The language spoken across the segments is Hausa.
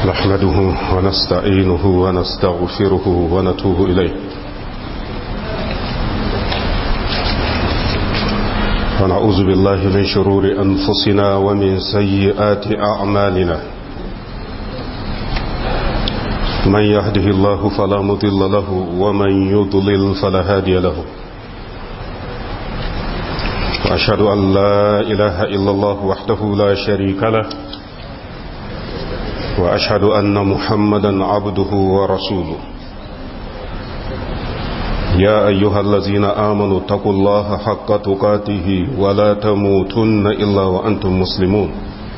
نحمده ونستعينه ونستغفره ونتوب إليه ونعوذ بالله من شرور أنفسنا ومن سيئات أعمالنا من يهده الله فلا مضل له ومن يضلل فلا هادي له وأشهد أن لا إله إلا الله وحده لا شريك له وأشهد أن محمدا عبده ورسوله يا أيها الذين آمنوا اتقوا الله حق تقاته ولا تموتن إلا وأنتم مسلمون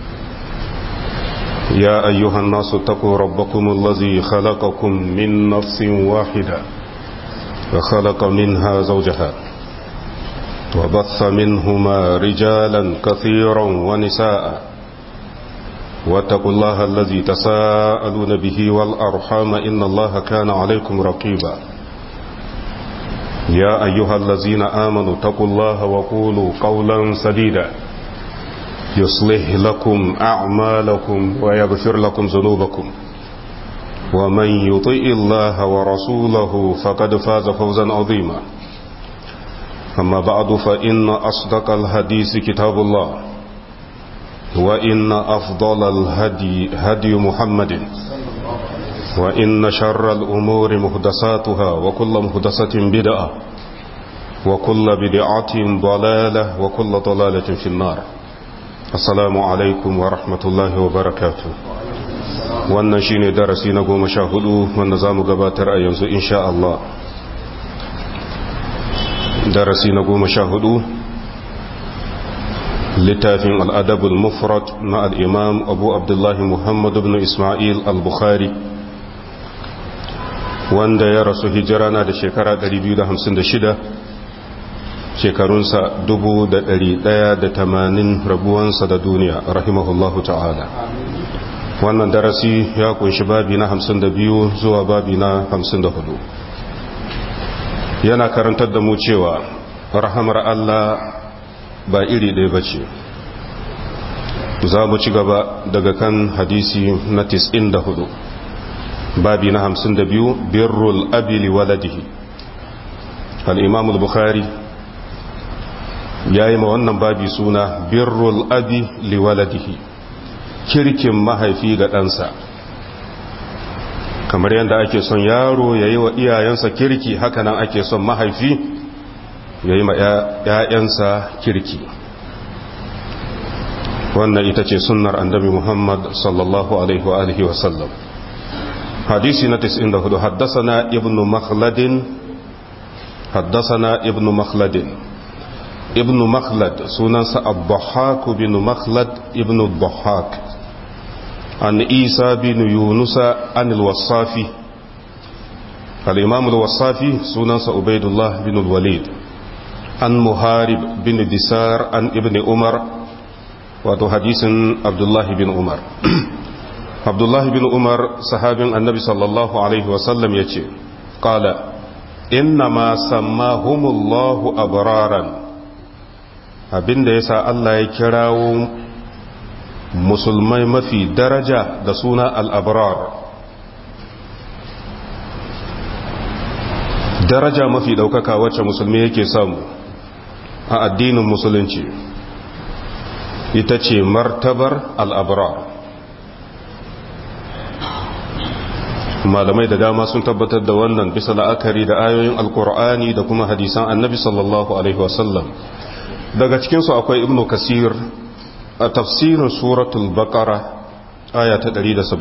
يا أيها الناس اتقوا ربكم الذي خلقكم من نفس واحدة وخلق منها زوجها وبث منهما رجالا كثيرا ونساء واتقوا الله الذي تساءلون به والأرحام إن الله كان عليكم رقيبا يا أيها الذين آمنوا اتقوا الله وقولوا قولا سديدا يصلح لكم أعمالكم ويغفر لكم ذنوبكم ومن يطئ الله ورسوله فقد فاز فوزا عظيما أما بعد فإن أصدق الحديث كتاب الله وإن أفضل الهدي هدي محمد وإن شر الأمور مهدساتها وكل مهدسة بدعة وكل بدعة ضلالة وكل ضلالة في النار السلام عليكم ورحمة الله وبركاته wannan shine darasi na goma sha hudu wanda za mu gabatar a yanzu insha Allah darasi na goma sha hudu littafin al'adabul mufrad na al'imam abu abdullahi muhammad ibn ismail al-bukhari wanda ya rasu hijira na da shekara 256 shekarunsa 1180 rabuwansa da duniya rahimahullahu ta'ala wannan darasi ya kunshi babi na 52 zuwa babi na 54 yana karantar da mu cewa rahamar Allah ba iri ɗaya ba ce za mu ci gaba daga kan hadisi na 94 babi na 52 birrul abi liwaladihi al-imam al-bukhari yayi ma wannan babi suna birrul abi liwaladihi kirkin mahaifi ga ɗansa kamar yadda ake son yaro ya yi wa iyayensa kirki hakanan ake son mahaifi ya yi ma ‘ya'yansa kirki wannan ita ce sunnar annabi muhammad sallallahu alaihi wa sallam hadisi na 94 haddasana ibnu makhladin haddasana ibnu makhladin ibnu makhlad sunansa abdullahi bin makhlad ibnu abdullahi عن عيسى بن يونس عن الوصافي الإمام الوصافي سننس عبيد الله بن الوليد عن مهارب بن دسار عن ابن عمر wato hadisin abdullahi bin umar abdullahi bin umar sahabin annabi sallallahu alaihi wasallam ya ce ƙala inna ma sammahumullahu abraran abinda ya sa Allah ya kirawo musulmai mafi daraja da suna al'abrar daraja mafi ɗaukaka wacce musulmi yake samu a addinin musulunci ita ce martabar al'abrar malamai da dama sun tabbatar da wannan bisa la'akari da ayoyin alkur'ani da kuma hadisan annabi sallallahu alaihi wasallam daga cikinsu akwai ibnu kasir a tafsirin suratul baqara aya ta 177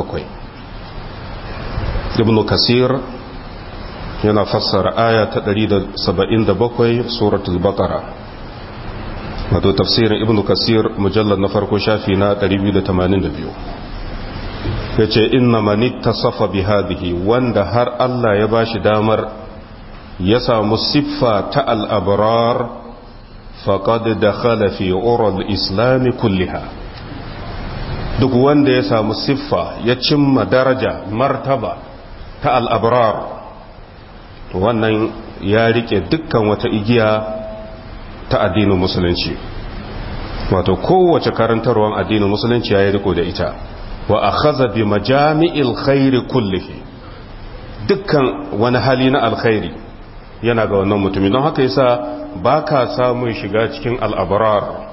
ibn kasir yana fassara aya ta 177 suratul baqara wato tafsirin ibn kasir mujallar na farko shafi na 282 yace inna man ittasafa bi hadhihi wanda har Allah ya bashi damar ya samu siffa ta al-abrar faƙad da khalafi oral islami kulliha duk wanda ya samu siffa ya cimma daraja martaba ta al'abrar to wannan ya rike dukkan wata igiya ta addinin musulunci wato kowace karantarwar addinin musulunci ya yi riko da ita wa akhadha bi majami'il khairi kullihi dukkan wani hali na alkhairi yana ga wannan mutumi don haka yasa baka samun shiga cikin al'abrar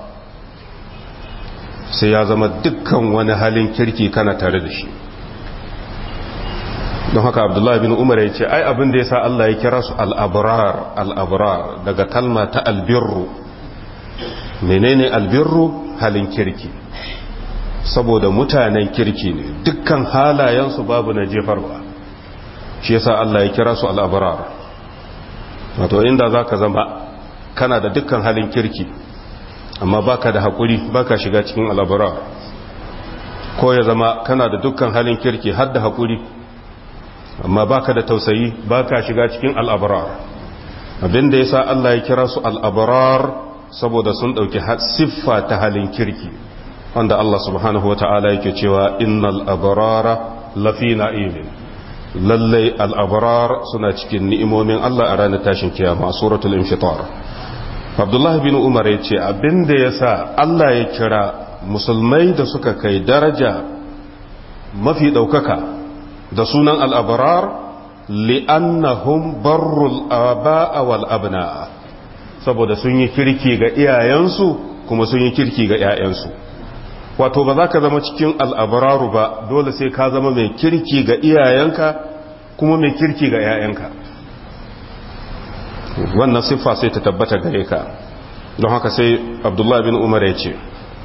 sai ya zama dukkan wani halin kirki kana tare da shi don haka abdullahi bin umar ya ce ai abin da ya sa Allah ya kira su al'abrar al'abrar daga kalma ta albirru menene albirru halin kirki saboda mutanen kirki ne dukkan halayensu babu na jefarwa shi yasa Allah ya kira su al'abrar wato inda za ka zama kana da dukkan halin kirki amma baka da haƙuri baka shiga cikin al'abrar ko ya zama kana da dukkan halin kirki har da haƙuri amma baka da tausayi baka shiga cikin al'abrar abinda ya sa Allah ya kira su al'abrar saboda sun ɗauki siffa ta halin kirki wanda Allah subhanahu wa ta'ala yake cewa innal abrara lafi na'imin lallai al'abrar suna cikin ni'imomin Allah a ranar tashin kiyama a suratul infitar abdullah bin umar ya ce abinda ya sa Allah ya kira musulmai da suka kai daraja mafi ɗaukaka da sunan al'abrar li'annahum barrul aba'a wal abna'a saboda sun yi kirki ga iyayensu kuma sun yi kirki ga ‘ya'yansu wato ba za ka zama cikin al'abararu ba dole sai ka zama mai kirki ga iyayenka kuma mai kirki ga ‘ya'yanka wannan siffa sai ta tabbata gare ka don haka sai abdullahi bin umar ya ce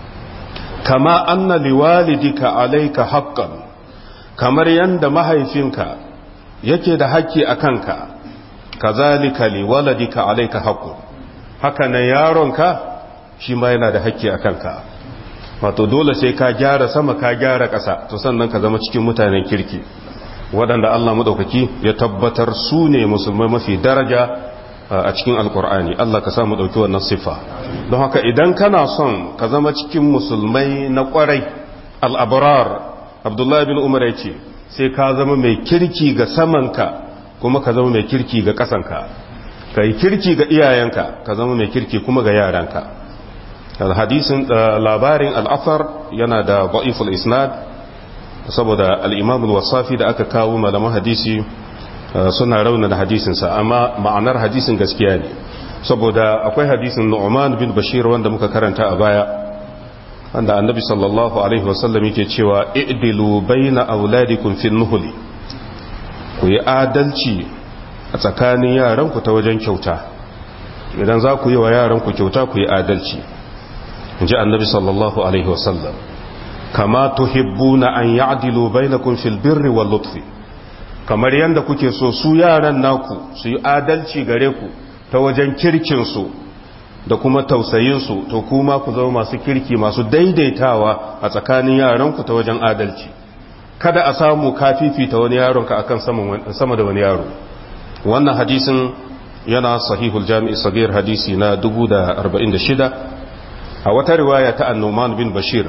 kama anna liwalidika alaika haqqan kamar yanda mahaifinka yake da haƙƙi a kanka kazalika liwaladika alaika haqqun haka nan yaronka shi ma yana da haƙƙi a kanka wato dole sai ka gyara sama ka gyara ƙasa to sannan ka zama cikin mutanen kirki waɗanda Allah maɗaukaki ya tabbatar su ne musulmai mafi daraja a cikin alkur'ani Allah ka samu ɗauki wannan siffa don haka idan kana son ka zama cikin musulmai na ƙwarai al'abrar abdullahi bin umar ya ce sai ka zama mai kirki ga samanka kuma ka zama mai kirki ga ƙasanka ka yi kirki ga iyayenka ka zama mai kirki kuma ga yaranka hadisin labarin al'afar yana da ba'iful isnad saboda al'imamul wasafi da aka kawo malaman hadisi suna raunana hadisinsa amma ma'anar hadisin gaskiya ne saboda akwai hadisin nu'man bin bashir wanda muka karanta a baya wanda annabi sallallahu alaihi wasallam yake cewa i'dilu baina auladikum fin nuhli ku yi adalci a tsakanin yaranku ta wajen kyauta idan za ku yi wa yaranku kyauta ku yi adalci in ji annabi sallallahu alaihi wasallam kama tuhibbuna an ya'dilu bainakum fil birri wal lutfi kamar yanda kuke so su yaran naku su yi adalci gare ku ta wajen kirkin su da kuma tausayin su to kuma ku zama masu kirki masu daidaitawa a tsakanin yaranku ta wajen adalci kada a samu kafifita wani yaronka akan sama da wani yaro wannan hadisin yana sahihul jami'i sagir hadisi na 1046 a wata riwaya ta annoman bin bashir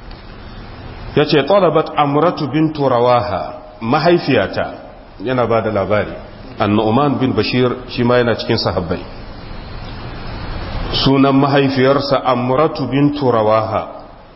ya ce talabat amratu bin turawaha mahaifiyata yana ba da labari annoman bin bashir shi ma yana cikin sahabbai sunan mahaifiyarsa amratu bin turawaha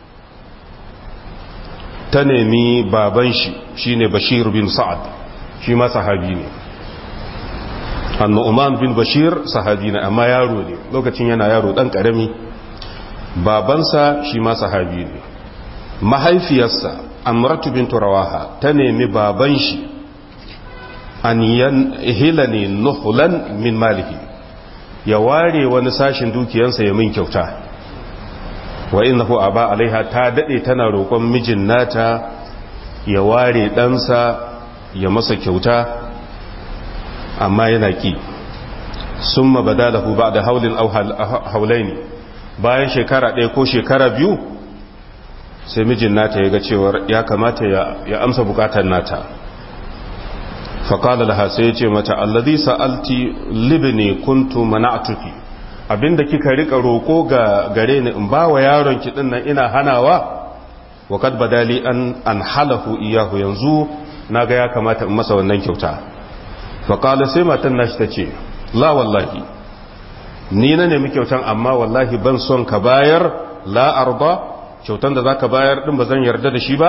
ta nemi baban shi shine bashir bin sa'ad shi ma sahabi ne annu'man bin bashir sahabi ne amma yaro ne lokacin yana yaro dan karami babansa shi ma sahabi ne mahaifiyarsa amratu bin turawaha ta nemi baban shi an hilani nuhulan min malihi ya ware wani sashin dukiyansa ya min kyauta wa innahu aba alaiha ta dade tana roƙon mijin nata ya ware ɗansa ya masa kyauta amma yana ki summa badalahu ba'da haulin aw haulaini bayan shekara ɗaya ko shekara biyu sai mijin nata ya ga cewar ya kamata ya amsa bukatar nata faƙala laha sai ya ce mata allazi sa'alti libni kuntu mana'tuki abinda kika rika roko ga gare ni in ba wa yaron ki din nan ina hanawa wa kad badali an an halahu iyahu yanzu naga ya kamata in masa wannan kyauta fa qala sai matan nashi tace la wallahi ni na nemi kyautan amma wallahi ban son ka bayar la arba kyautan da zaka bayar din ba zan yarda da shi ba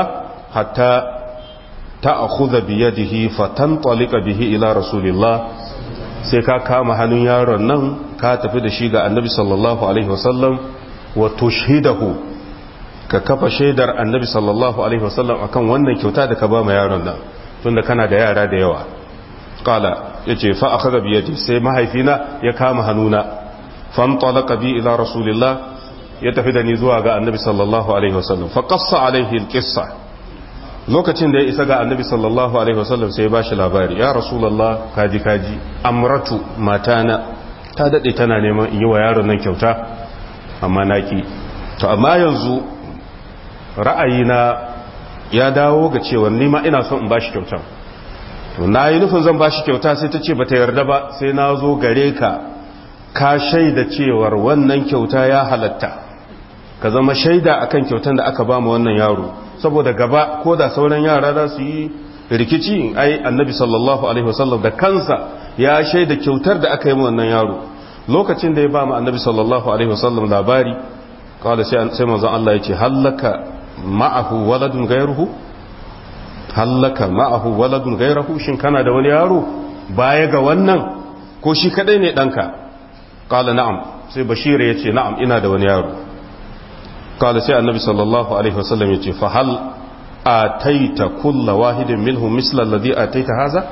hatta ta'khudha bi yadihi fatantaliqa bihi ila rasulillah sai ka kama hannun yaron nan ka tafi da shi ga annabi sallallahu alaihi wasallam wa tushhidahu ka kafa shaidar annabi sallallahu alaihi wasallam akan wannan kyauta da ka ba ma yaron nan tunda kana da yara da yawa qala yace fa akhadha bi yadi sai mahaifina ya kama hannuna fantalaqa bi ila rasulillah ya tafi da ni zuwa ga annabi sallallahu alaihi wasallam fa qassa alaihi alqissa lokacin da ya isa ga annabi sallallahu alaihi wasallam sai ya bashi labari ya rasulullah kaji kaji amratu matana ta dade tana neman in yi wa yaron nan kyauta amma naki to amma yanzu ra'ayina ya dawo ga cewa ni ma ina son in bashi kyauta to na yi nufin zan bashi kyauta sai ta ce bata yarda ba sai na zo gare ka ka shaida cewar wannan kyauta ya halatta ka zama shaida akan kyautan da aka ba mu wannan yaro saboda gaba ko da sauran yara za su yi rikici ai annabi sallallahu alaihi wasallam da kansa ya shaida kyautar da aka yi mu wannan yaro lokacin da ya ba mu annabi sallallahu alaihi wasallam labari kawai sai sai manzon Allah ya ce hallaka ma'ahu waladun gairuhu hallaka ma'ahu waladun gairuhu shin kana da wani yaro baya ga wannan ko shi kadai ne danka kala na'am sai bashira ya ce na'am ina da wani yaro kala sai annabi sallallahu alaihi wasallam ya ce fa hal ataita kulla wahidin minhum misla alladhi ataita haza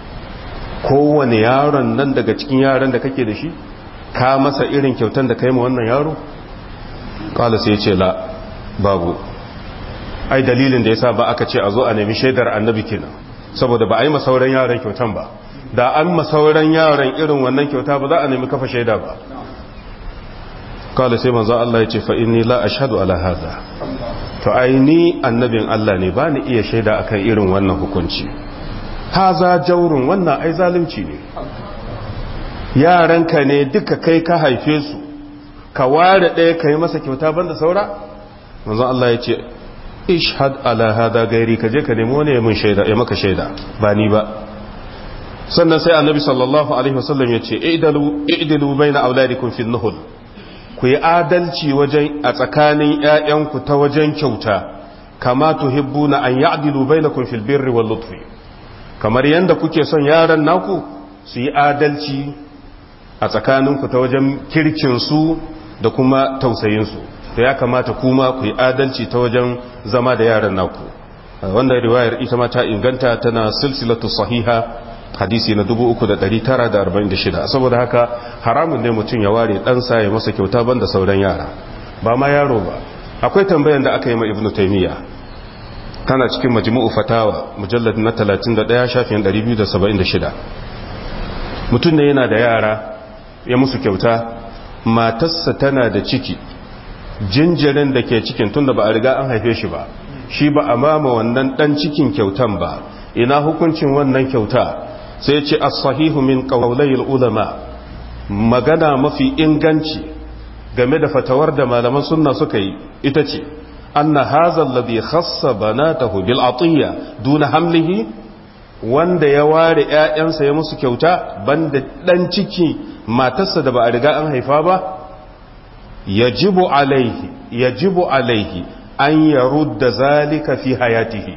kowane yaron nan daga cikin yaran da kake da shi ka masa irin kyautan da kai ma wannan yaro kala sai ya ce la babu ai dalilin da yasa ba aka ce a zo a nemi shaidar annabi kenan saboda ba a yi masauran yaran kyautan ba da an masauran yaran irin wannan kyauta ba za a nemi kafa shaida ba kala sai manzo Allah ya ce fa inni la ashhadu ala hadha to ai ni annabin Allah ne ba ni iya shaida akan irin wannan hukunci haza jaurun wannan ai zalunci ne yaranka ne duka kai ka haife su ka ware ɗaya ka yi masa kyauta banda saura manzo Allah ya ce ishhad ala hada gairi ka je ka nemi wani ya mun shaida ya maka shaida ba ni ba sannan sai annabi sallallahu alaihi wasallam ya ce i'dalu i'dilu baina auladikum fi nuhul ku yi adalci wajen a tsakanin ƴaƴanku ta wajen kyauta kama tuhibbuna an ya'dilu bainakum fil birri wal lutfi kamar yanda kuke son yaran naku su yi adalci a tsakaninku ta wajen kirkin su da kuma tausayin su to ya kamata kuma ku yi adalci ta wajen zama da yaran naku wanda riwayar ita ma ta inganta tana silsilatu sahiha hadisi na 3946 saboda haka haramun ne mutum ya ware ɗansa ya masa kyauta banda sauran yara ba ma yaro ba akwai tambayan da aka yi ma ibnu taymiya tana cikin majmu'u fatawa mujallad na 31 shafin 276 mutum ne yana da yara ya musu kyauta matarsa tana da ciki jinjirin da ke cikin tunda ba a riga an haife shi ba shi ba a mama wannan dan cikin kyautan ba ina hukuncin wannan kyauta sai ce as-sahihu min qawlayil ulama magana mafi inganci game da fatawar da malaman sunna suka yi ita ce anna hadha alladhi khassa banatahu bil atiya duna hamlihi wanda ya ware ƴaƴansa ya musu kyauta banda dan ciki matarsa da ba a riga an haifa ba yajibu alaihi yajibu alaihi an yarudda zalika fi hayatihi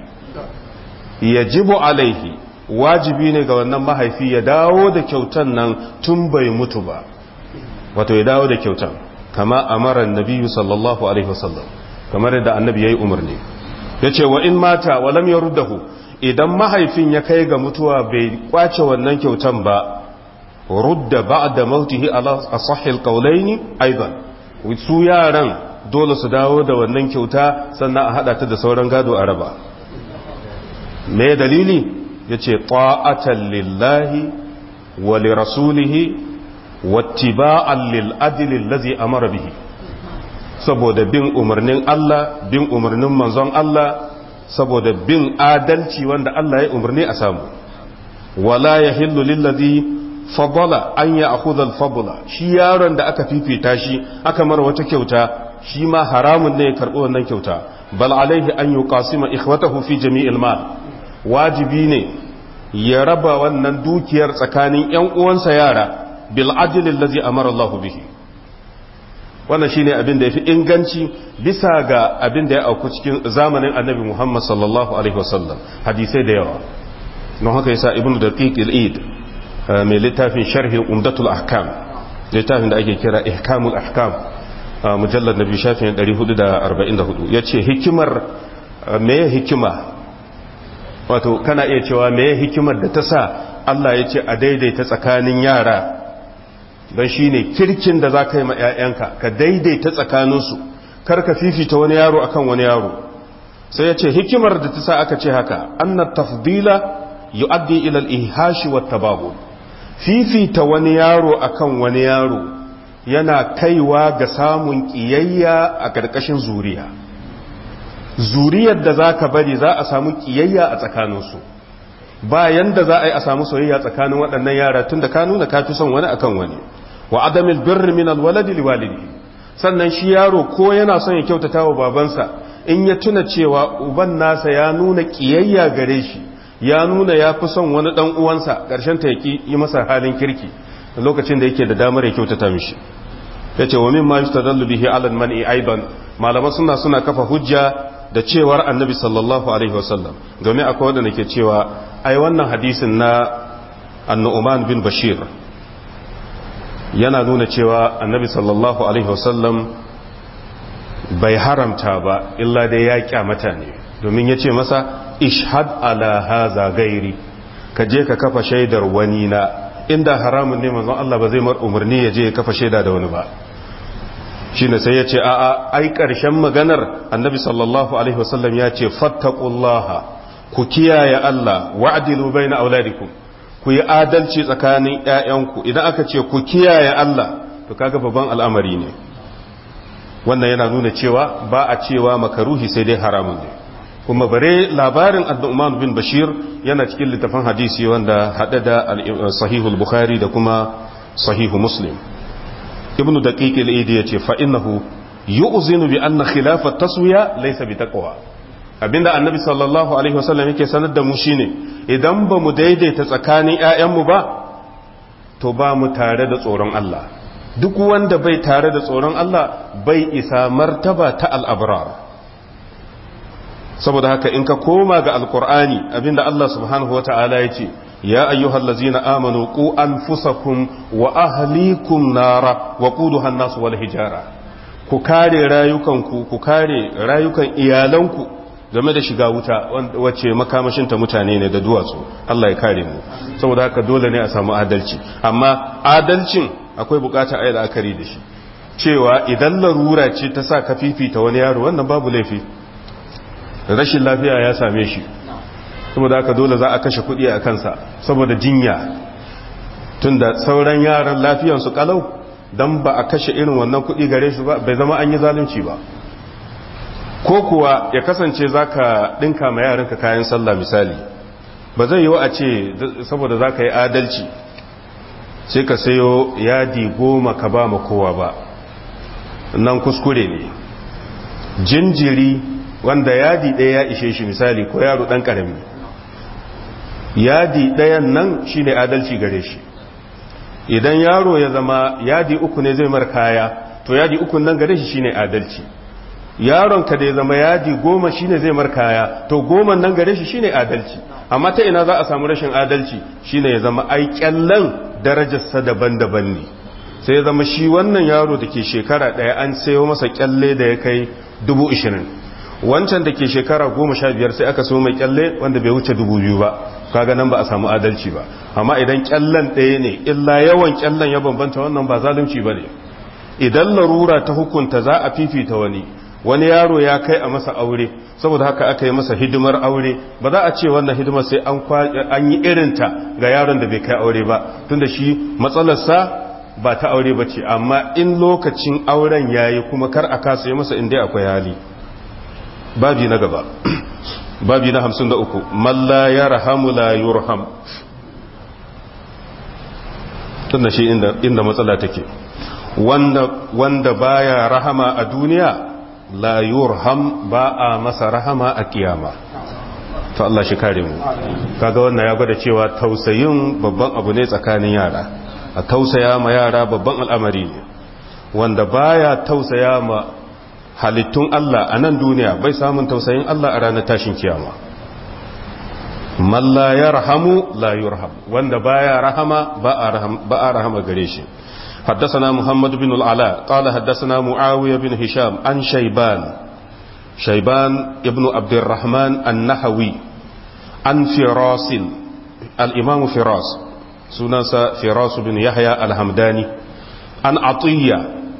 yajibu alaihi wajibi ne ga wannan mahaifi ya dawo da kyautan nan tun bai mutu ba wato ya dawo da kyautan kama amara annabi sallallahu alaihi wasallam kamar yadda annabi yayi umarni yace wa in mata wa lam yaruddahu idan mahaifin ya kai ga mutuwa bai kwace wannan kyautan ba rudda ba'da mautihi ala asahhi alqawlaini aidan su yaran dole su dawo da wannan kyauta sannan a hada ta da sauran gado a raba me dalili ya ce ta'atan lillahi wa li rasulihi wattiba'an lil adlil ladzi amara bihi saboda bin umarnin Allah bin umarnin manzon Allah saboda bin adalci wanda Allah ya umarni a samu wala yahillu lil ladzi fadala an ya'khudha al fadla shi yaron da aka fifita shi aka mara wata kyauta shi ma haramun ne ya karbi wannan kyauta bal alaihi an yuqasima ikhwatahu fi jami'il mal wajibi ne ya raba wannan dukiyar tsakanin ‘yan uwansa yara bil ajilin lazi amara Allah bihi wannan shine abin da yafi inganci bisa ga abin da ya auku cikin zamanin annabi Muhammad sallallahu alaihi wasallam hadisai da yawa don haka yasa ibnu daqiq al-eid mai littafin sharhi umdatul ahkam littafin da ake kira ihkamul ahkam mujallad nabi shafin 444 yace hikimar me hikima wato kana iya cewa me hikimar da ta sa Allah ya ce a daidaita tsakanin yara don shi ne kirkin da za ka yi ma 'ya'yanka ka daidaita tsakaninsu kar ka fifita wani yaro akan wani yaro sai ya ce hikimar da ta sa aka ce haka anna tafdila yu'addi ila al-ihashi wa tababu fifita wani yaro akan wani yaro yana kaiwa ga samun kiyayya a ƙarƙashin zuriya zuriyar da za ka bari za a samu kiyayya a tsakaninsu bayan da za a yi a samu soyayya tsakanin waɗannan yara tun da ka nuna ka fi son wani akan wani wa adamil birri min alwaladi liwalidi sannan shi yaro ko yana son ya kyautata wa babansa in ya tuna cewa uban nasa ya nuna kiyayya gare shi ya nuna ya fi son wani dan uwansa karshen ta yaki yi masa halin kirki lokacin da yake da damar ya kyautata mishi yace wa mimma yustadallu bihi ala al-man'i aidan malaman suna suna kafa hujja da cewar annabi sallallahu alaihi wasallam domin akwai wanda ke cewa ai wannan hadisin na annu'man bin bashir yana nuna cewa annabi sallallahu alaihi wasallam bai haramta ba illa dai ya kyamata ne domin ya ce masa ishad ala haza gairi ka je ka kafa shaidar wani na inda haramun ne manzon Allah ba zai mar umarni ya je ya kafa shaida da wani ba shine sai ya ce a'a ai ƙarshen maganar annabi sallallahu alaihi wasallam ya ce fattaqullaha ku kiyaye Allah wa'dilu baina auladikum ku yi adalci tsakanin ƴaƴanku idan aka ce ku kiyaye Allah to kaga babban al'amari ne wannan yana nuna cewa ba a cewa makaruhi sai dai haramun ne kuma bare labarin Abdurrahman bin Bashir yana cikin littafin hadisi wanda hada da sahihul Bukhari da kuma sahihu Muslim ibnu daqiq al-idi yace fa innahu yu'zinu bi anna khilaf at-taswiya laysa bi taqwa abinda annabi sallallahu alaihi wasallam yake sanar da mu shine idan ba mu daidaita tsakanin ƴaƴanmu ba to ba mu tare da tsoron Allah duk wanda bai tare da tsoron Allah bai isa martaba ta al-abrar saboda haka in ka koma ga alqur'ani abinda Allah subhanahu wataala yace يا أيها الذين آمنوا قوا أنفسكم وأهليكم نارا وقودها الناس والحجارة ku kare rayukanku ku kare rayukan iyalanku game da shiga wuta wacce makamashinta mutane ne da duwatsu Allah ya kare mu saboda haka dole ne a samu adalci amma adalcin akwai bukata ayi la'akari da shi cewa idan larura ce ta sa ka fifita wani yaro wannan babu laifi rashin lafiya ya same shi saboda haka dole za a kashe kuɗi a kansa saboda jinya tunda sauran yaran lafiyansu kalau don ba a kashe irin wannan kuɗi gare shi ba bai zama an yi zalunci ba ko kuwa ya kasance za ka ɗinka ma yaranka kayan sallah misali ba zai yi wa a ce saboda za ka yi adalci sai ka sayo yadi goma ka ba ma kowa ba nan kuskure ne jinjiri wanda yadi ɗaya ya ishe shi misali ko yaro ɗan ƙarami yadi ɗayan nan shine adalci gare shi idan yaro ya zama yadi uku ne zai mar kaya to yadi uku nan gare shi shine adalci yaron ka da ya zama yadi goma shine zai mar kaya to goma nan gare shi shine adalci amma ta ina za a samu rashin adalci shine ya zama ai kyallan darajarsa daban-daban ne sai ya zama shi wannan yaro da ke shekara ɗaya an sayo masa kyalle da ya kai dubu ishirin wancan da ke shekara goma sha biyar sai aka so mai kyalle wanda bai wuce dubu biyu ba kaga nan ba a samu adalci ba amma idan kyallen ɗaya ne illa yawan kyallen ya bambanta wannan ba zalunci ba ne idan larura ta hukunta za a fifita wani wani yaro ya kai a masa aure saboda haka aka yi masa hidimar aure ba za a ce wannan hidimar sai an yi irinta ga yaron da bai kai aure ba tunda shi matsalarsa ba ta aure ba ce amma in lokacin auren yayi kuma kar a kasa yi masa inda akwai hali babi na gaba babi na hamsin da uku malla ya rahamu la yurham tunda shi inda matsala take wanda baya rahama a duniya la yurham ba a masa rahama a kiyama to Allah shi kare mu kaga wannan ya gwada cewa tausayin babban abu ne tsakanin yara a tausaya ma yara babban al'amari ne wanda baya tausaya ma halittun Allah a nan duniya bai samun tausayin Allah a ranar tashin kiyama man la yarhamu la yurham wanda baya rahama ba a rahama ba a rahama gare shi حدثنا محمد بن العلاء قال حدثنا معاوية بن هشام عن شيبان شيبان ابن عبد الرحمن النحوي عن فراس الإمام فراس سننسى فراس بن يحيى الحمداني عن عطية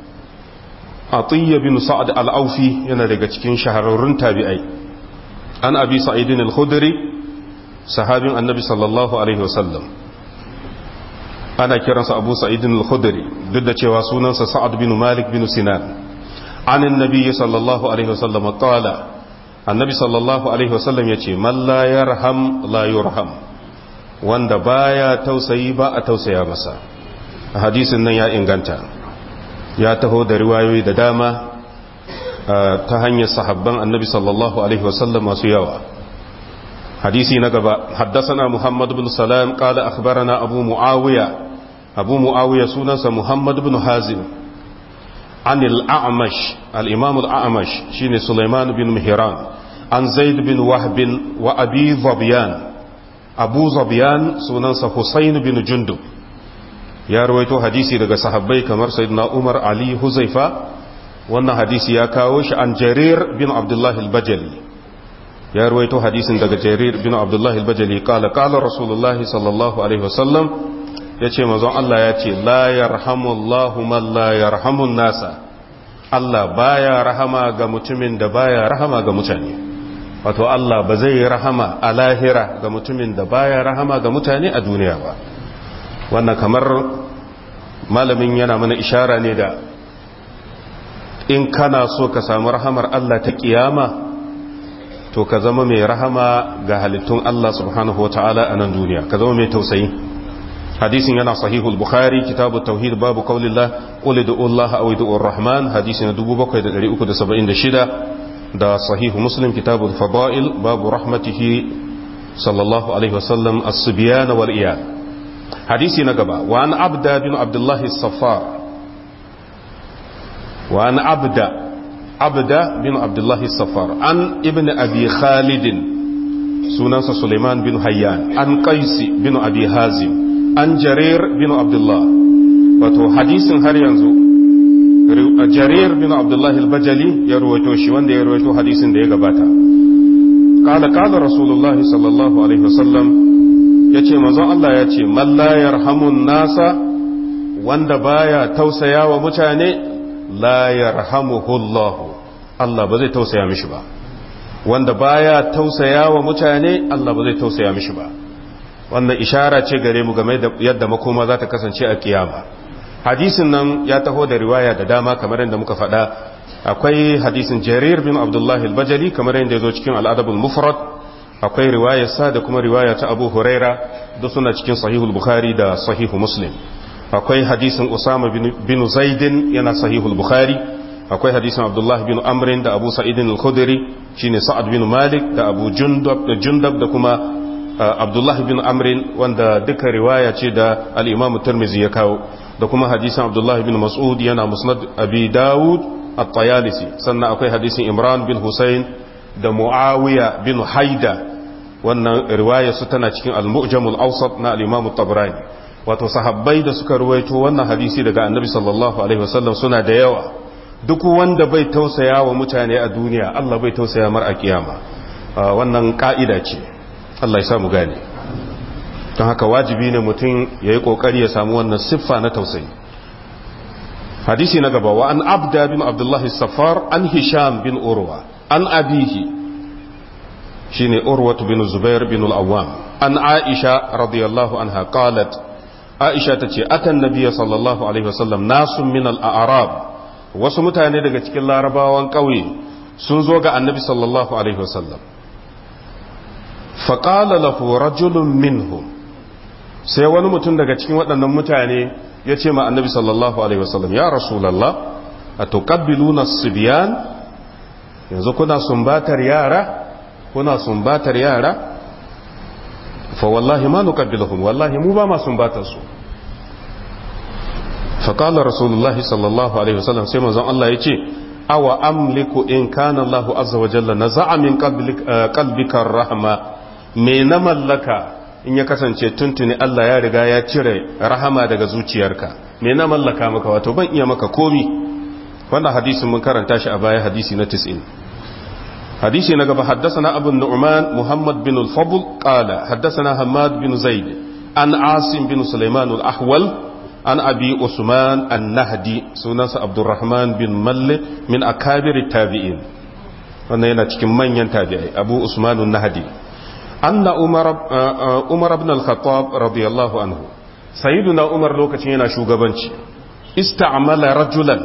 عطية بن سعد الأوفي ينرغة كين شهرورن تابعي عن أبي سعيد الخدري صحابي النبي صلى الله عليه وسلم ana kiransa abu sa'idin al-khudri duk da cewa sunansa sa'ad bin malik bin sinan anin nabi sallallahu alaihi wasallam qala annabi sallallahu alaihi wasallam yace man la yarham la yurham wanda baya tausayi ba a tausaya masa hadisin nan ya inganta ya taho da riwayoyi da dama ta hanyar sahabban annabi sallallahu alaihi wasallam masu yawa hadisi na gaba haddasana muhammad bin salam qala akhbarana abu muawiya abu muawiya sunansa muhammad bin hazim عن الأعمش الإمام الأعمش شين سليمان بن مهران عن زيد بن وهب وأبي ظبيان أبو ظبيان سننس حسين بن جندب يا رويتو حديثي daga sahabbai kamar sayyidina Umar Ali Huzaifa wannan hadisi ya kawo shi an Jarir bin Abdullah al-Bajali ya ruwaito hadisin daga Jarir bin Abdullah al-Bajali kala kala Rasulullahi sallallahu alaihi wasallam yace manzon Allah ya ce la yarhamullahu man la yarhamun nasa Allah baya rahama ga mutumin da baya rahama ga mutane wato Allah ba zai rahama a lahira ga mutumin da baya rahama ga mutane a duniya ba wannan kamar malamin yana mana ishara ne da in kana so ka samu rahamar Allah ta kiyama to ka zama mai rahama ga halittun Allah subhanahu wa ta'ala a nan duniya ka zama mai tausayi hadisin yana sahihul bukhari kitabu tauhid babu qaulillah qul ud'u Allah aw ud'u ar-rahman hadisin 7376 da sahihu muslim kitabul fada'il babu rahmatihi sallallahu alaihi wasallam as-subyan wal iyad hadisi na gaba wa an abda bin abdullah as-saffar wa an abda abda bin abdullah as-saffar an ibn abi khalid sunansa suleiman bin hayyan an qaisi bin abi hazim an jarir bin abdullah wato hadisin har yanzu jarir bin abdullah al-bajali ya ruwaito shi wanda ya ruwaito hadisin da ya gabata kala kala rasulullahi sallallahu alaihi wasallam ya ce manzon Allah ya ce man la yarhamun nasa wanda baya tausaya wa mutane la yarhamuhullahu Allah ba zai tausaya mishi ba wanda baya tausaya wa mutane Allah ba zai tausaya mishi ba wannan ishara ce gare mu game da yadda makoma za ta kasance a kiyama hadisin nan ya taho da riwaya da dama kamar yadda muka faɗa akwai hadisin jarir bin abdullah al-bajali kamar yadda ya zo cikin al'adabul mufrad akwai riwayar sa da kuma riwaya ta abu huraira duk suna cikin sahihul bukhari da sahihu muslim akwai hadisin usama bin zaidin yana sahihul bukhari akwai hadisin abdullah bin amrin da abu sa'idin al-khudri shine sa'ad bin malik da abu jundab da jundab da kuma abdullah bin amrin wanda duka riwaya ce da al-imam tirmidhi ya kawo da kuma hadisin abdullah bin mas'ud yana musnad abi dawud at-tayalisi sannan akwai hadisin imran bin husayn da muawiya bin haida wannan riwaya su tana cikin al-mu'jam al-awsat na al-imam at-tabrani wato sahabbai da suka ruwaito wannan hadisi daga annabi sallallahu alaihi wasallam suna da yawa duk wanda bai tausaya wa mutane a duniya Allah bai tausaya mar a kiyama wannan ka'ida ce Allah ya samu gane don haka wajibi ne mutum ya yi ƙoƙari ya samu wannan siffa na tausayi hadisi na gaba wa an abda bin abdullahi safar an hisham bin urwa an abihi shine urwatu bin zubair bin al-awwam an aisha radiyallahu anha qalat aisha tace atan nabiyya sallallahu alaihi wasallam nasun min al-a'rab wasu mutane daga cikin larabawan ƙauye sun zo ga annabi sallallahu alaihi wasallam faƙala lahu rajulun minhum sai wani mutum daga cikin waɗannan mutane ya ce ma annabi sallallahu alaihi wasallam ya rasulallah a tuƙabbiluna sibiyan yanzu kuna sumbatar yara kuna sumbatar yara fa wallahi ma nuqabbiluhum wallahi mu ba ma sumbatar su faƙalar rasulullahi sallallahu alaihi wasallam sai manzon Allah ya ce awa amliku in kana Allahu azza wa jalla na za'a min qalbika rahma me na mallaka in ya kasance tuntuni Allah ya riga ya cire rahama daga zuciyarka me na mallaka maka wato ban iya maka komi wannan hadisin mun karanta shi a baya hadisi na 90 hadisi na gaba haddathana abu nu'man muhammad bin al-fadl qala haddathana hamad bin zaid an asim bin sulaiman al-ahwal an abi usman an-nahdi sunansa abdurrahman bin malle min akabir tabi'in wannan yana cikin manyan tabi'ai abu usman an-nahdi anna umar umar ibn al-khattab radiyallahu anhu sayyiduna umar lokacin yana shugabanci ista'mala rajulan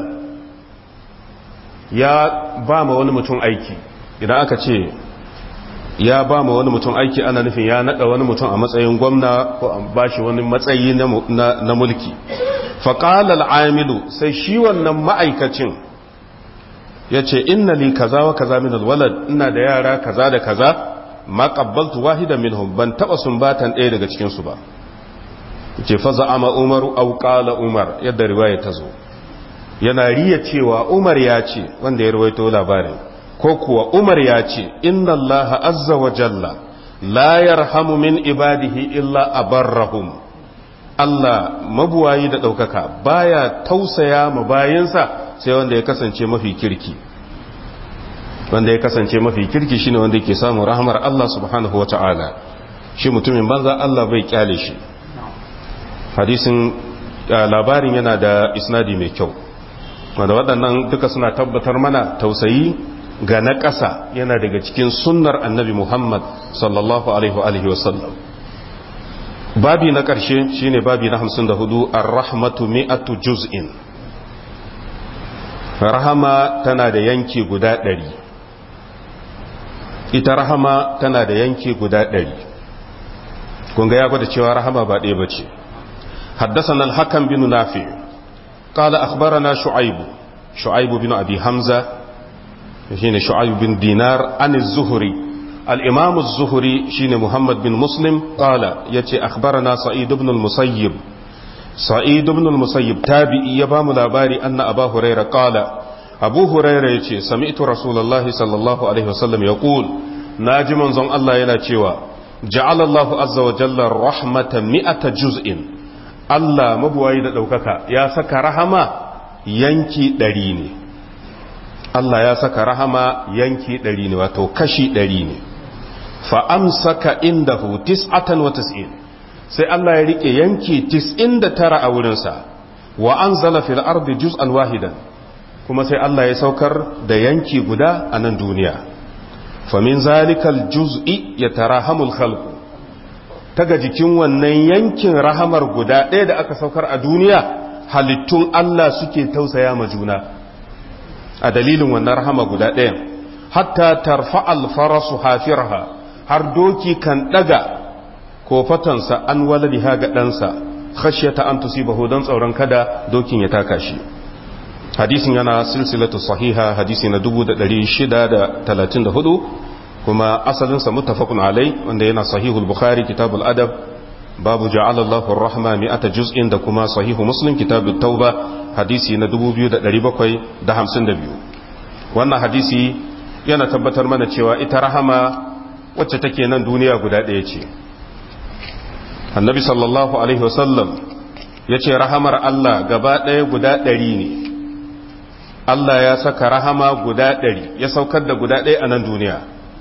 ya ba ma wani mutum aiki idan aka ce ya ba ma wani mutum aiki ana nufin ya nada wani mutum a matsayin gwamna ko an ba shi wani matsayi na mulki faƙalar amilu sai shi wannan ma'aikacin ya ce inna li kaza wa kaza min alwalad ina da yara kaza da kaza ma qabbaltu wahida minhum ban taba sumbatan ɗaya daga cikin su ba ce fa za'ama umaru aw qala umar yadda riwaya ta zo yana riya cewa umar ya ce wanda ya rawaito labarin ko kuwa umar ya ce inna allaha azza wa jalla la yarhamu min ibadihi illa abarrahum Allah mabuwayi da ɗaukaka baya tausaya ma bayinsa sai wanda ya kasance mafi kirki wanda ya kasance mafi kirki shine wanda yake samun rahmar Allah subhanahu wa ta'ala shi mutumin banza Allah bai kyale shi hadisin labarin yana da isnadi mai kyau wanda waɗannan duka suna tabbatar mana tausayi ga na ƙasa yana daga cikin sunnar annabi Muhammad sallallahu alaihi wa sallam babi na ƙarshe shine babi na 54 ar-rahmatu mi'atu juz'in rahama tana da yanki guda ɗari ita rahama tana da yanki guda ɗari kunga ya gwada cewa rahama ba ɗaya bace حدثنا الحكم بن نافع قال أخبرنا شعيب شعيب بن أبي حمزة شين شعيب بن دينار عن الزهري الإمام الزهري شين محمد بن مسلم قال يتي أخبرنا سعيد بن المسيب سعيد بن المسيب تابعي يبام لاباري أن أبا هريرة قال أبو هريرة يتي سمعت رسول الله صلى الله عليه وسلم يقول ناجم زن الله ينا جعل الله عز وجل الرحمة مئة جزء Allah mabuwayi da ɗaukaka ya saka rahama yanki ɗari ne Allah ya saka rahama yanki ɗari ne wato kashi ɗari ne fa'amsaka inda hu tis'atan wa tis'in sai Allah ya riƙe yanki tis'in da tara a wurinsa wa an zala fil ardi juz'an wahidan kuma sai Allah ya saukar da yanki guda a nan duniya famin zalikal juz'i ya tarahamul khalqu taga jikin wannan yankin rahamar guda ɗaya da aka saukar a duniya halittun Allah suke tausaya ma juna a dalilin wannan rahama guda ɗayan hatta tarfa alfarasu hafirha har doki kan ɗaga kofatansa an waladiha ga ɗansa khashyata an tusibahu don tsoron kada dokin ya taka shi hadisin yana silsilatu sahiha hadisi na 634 kuma asalinsa muttafaqun alai wanda yana sahihul bukhari kitabul adab babu ja'ala Allahu ar-rahma mi'ata juz'in da kuma sahihu muslim kitabut tauba hadisi na 2752 wannan hadisi yana tabbatar mana cewa ita rahama wacce take nan duniya guda ɗaya ce annabi sallallahu alaihi wasallam yace rahamar Allah gaba ɗaya guda ɗari ne Allah ya saka rahama guda ɗari ya saukar da guda ɗaya a nan duniya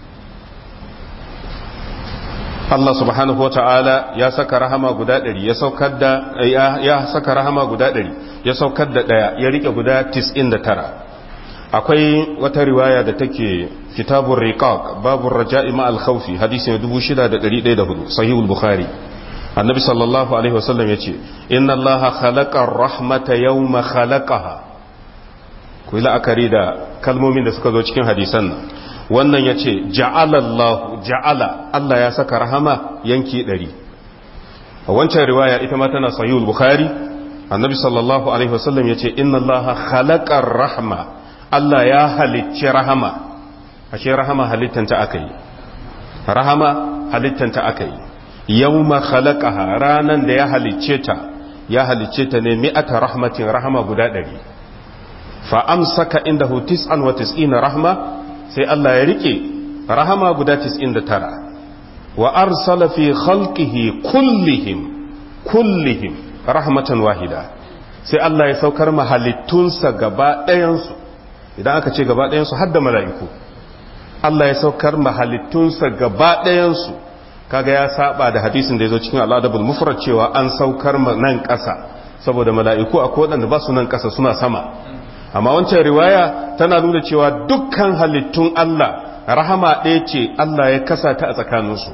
Allah subhanahu wa ta'ala ya saka rahama guda ɗari ya saukar da ya saka rahama guda ɗari ya saukar da ɗaya ya rike guda tis'in da tara akwai wata riwaya da take kitabun riqaq babu raja'i ma al-khawfi hadisi 6104 sahihul bukhari annabi sallallahu alaihi wasallam yace inna allaha khalaqa ar-rahmata yawma khalaqaha ku yi la'akari da kalmomin da suka zo cikin hadisan nan wannan ya ce ja'alallahu ja'ala Allah ya saka rahama yanki ɗari a wancan riwaya ita ma tana sahihul bukhari annabi sallallahu alaihi wasallam ya ce inna Allah khalaqar rahma Allah ya halicci rahama ashe rahama halittanta aka yi rahama halittanta aka yi yawma khalaqaha ranan da ya halicce ta ya halicce ta ne mi'ata rahmatin rahama guda ɗari fa amsaka indahu tis'an wa tis'ina rahma sai Allah ya rike rahama guda tis'in da tara wa arsala fi khalqihi kullihim kullihim rahmatan wahida sai Allah ya saukar mahalittunsa gaba ɗayansu idan aka ce gaba ɗayansu har da mala'iku Allah ya saukar mahalittunsa gaba ɗayansu kaga ya saba da hadisin da ya zo cikin al'adabul mufrad cewa an saukar nan ƙasa saboda mala'iku a waɗanda ba su nan ƙasa suna sama amma wancan riwaya tana nuna cewa dukkan halittun Allah rahama ɗaya ce Allah ya kasa ta a tsakaninsu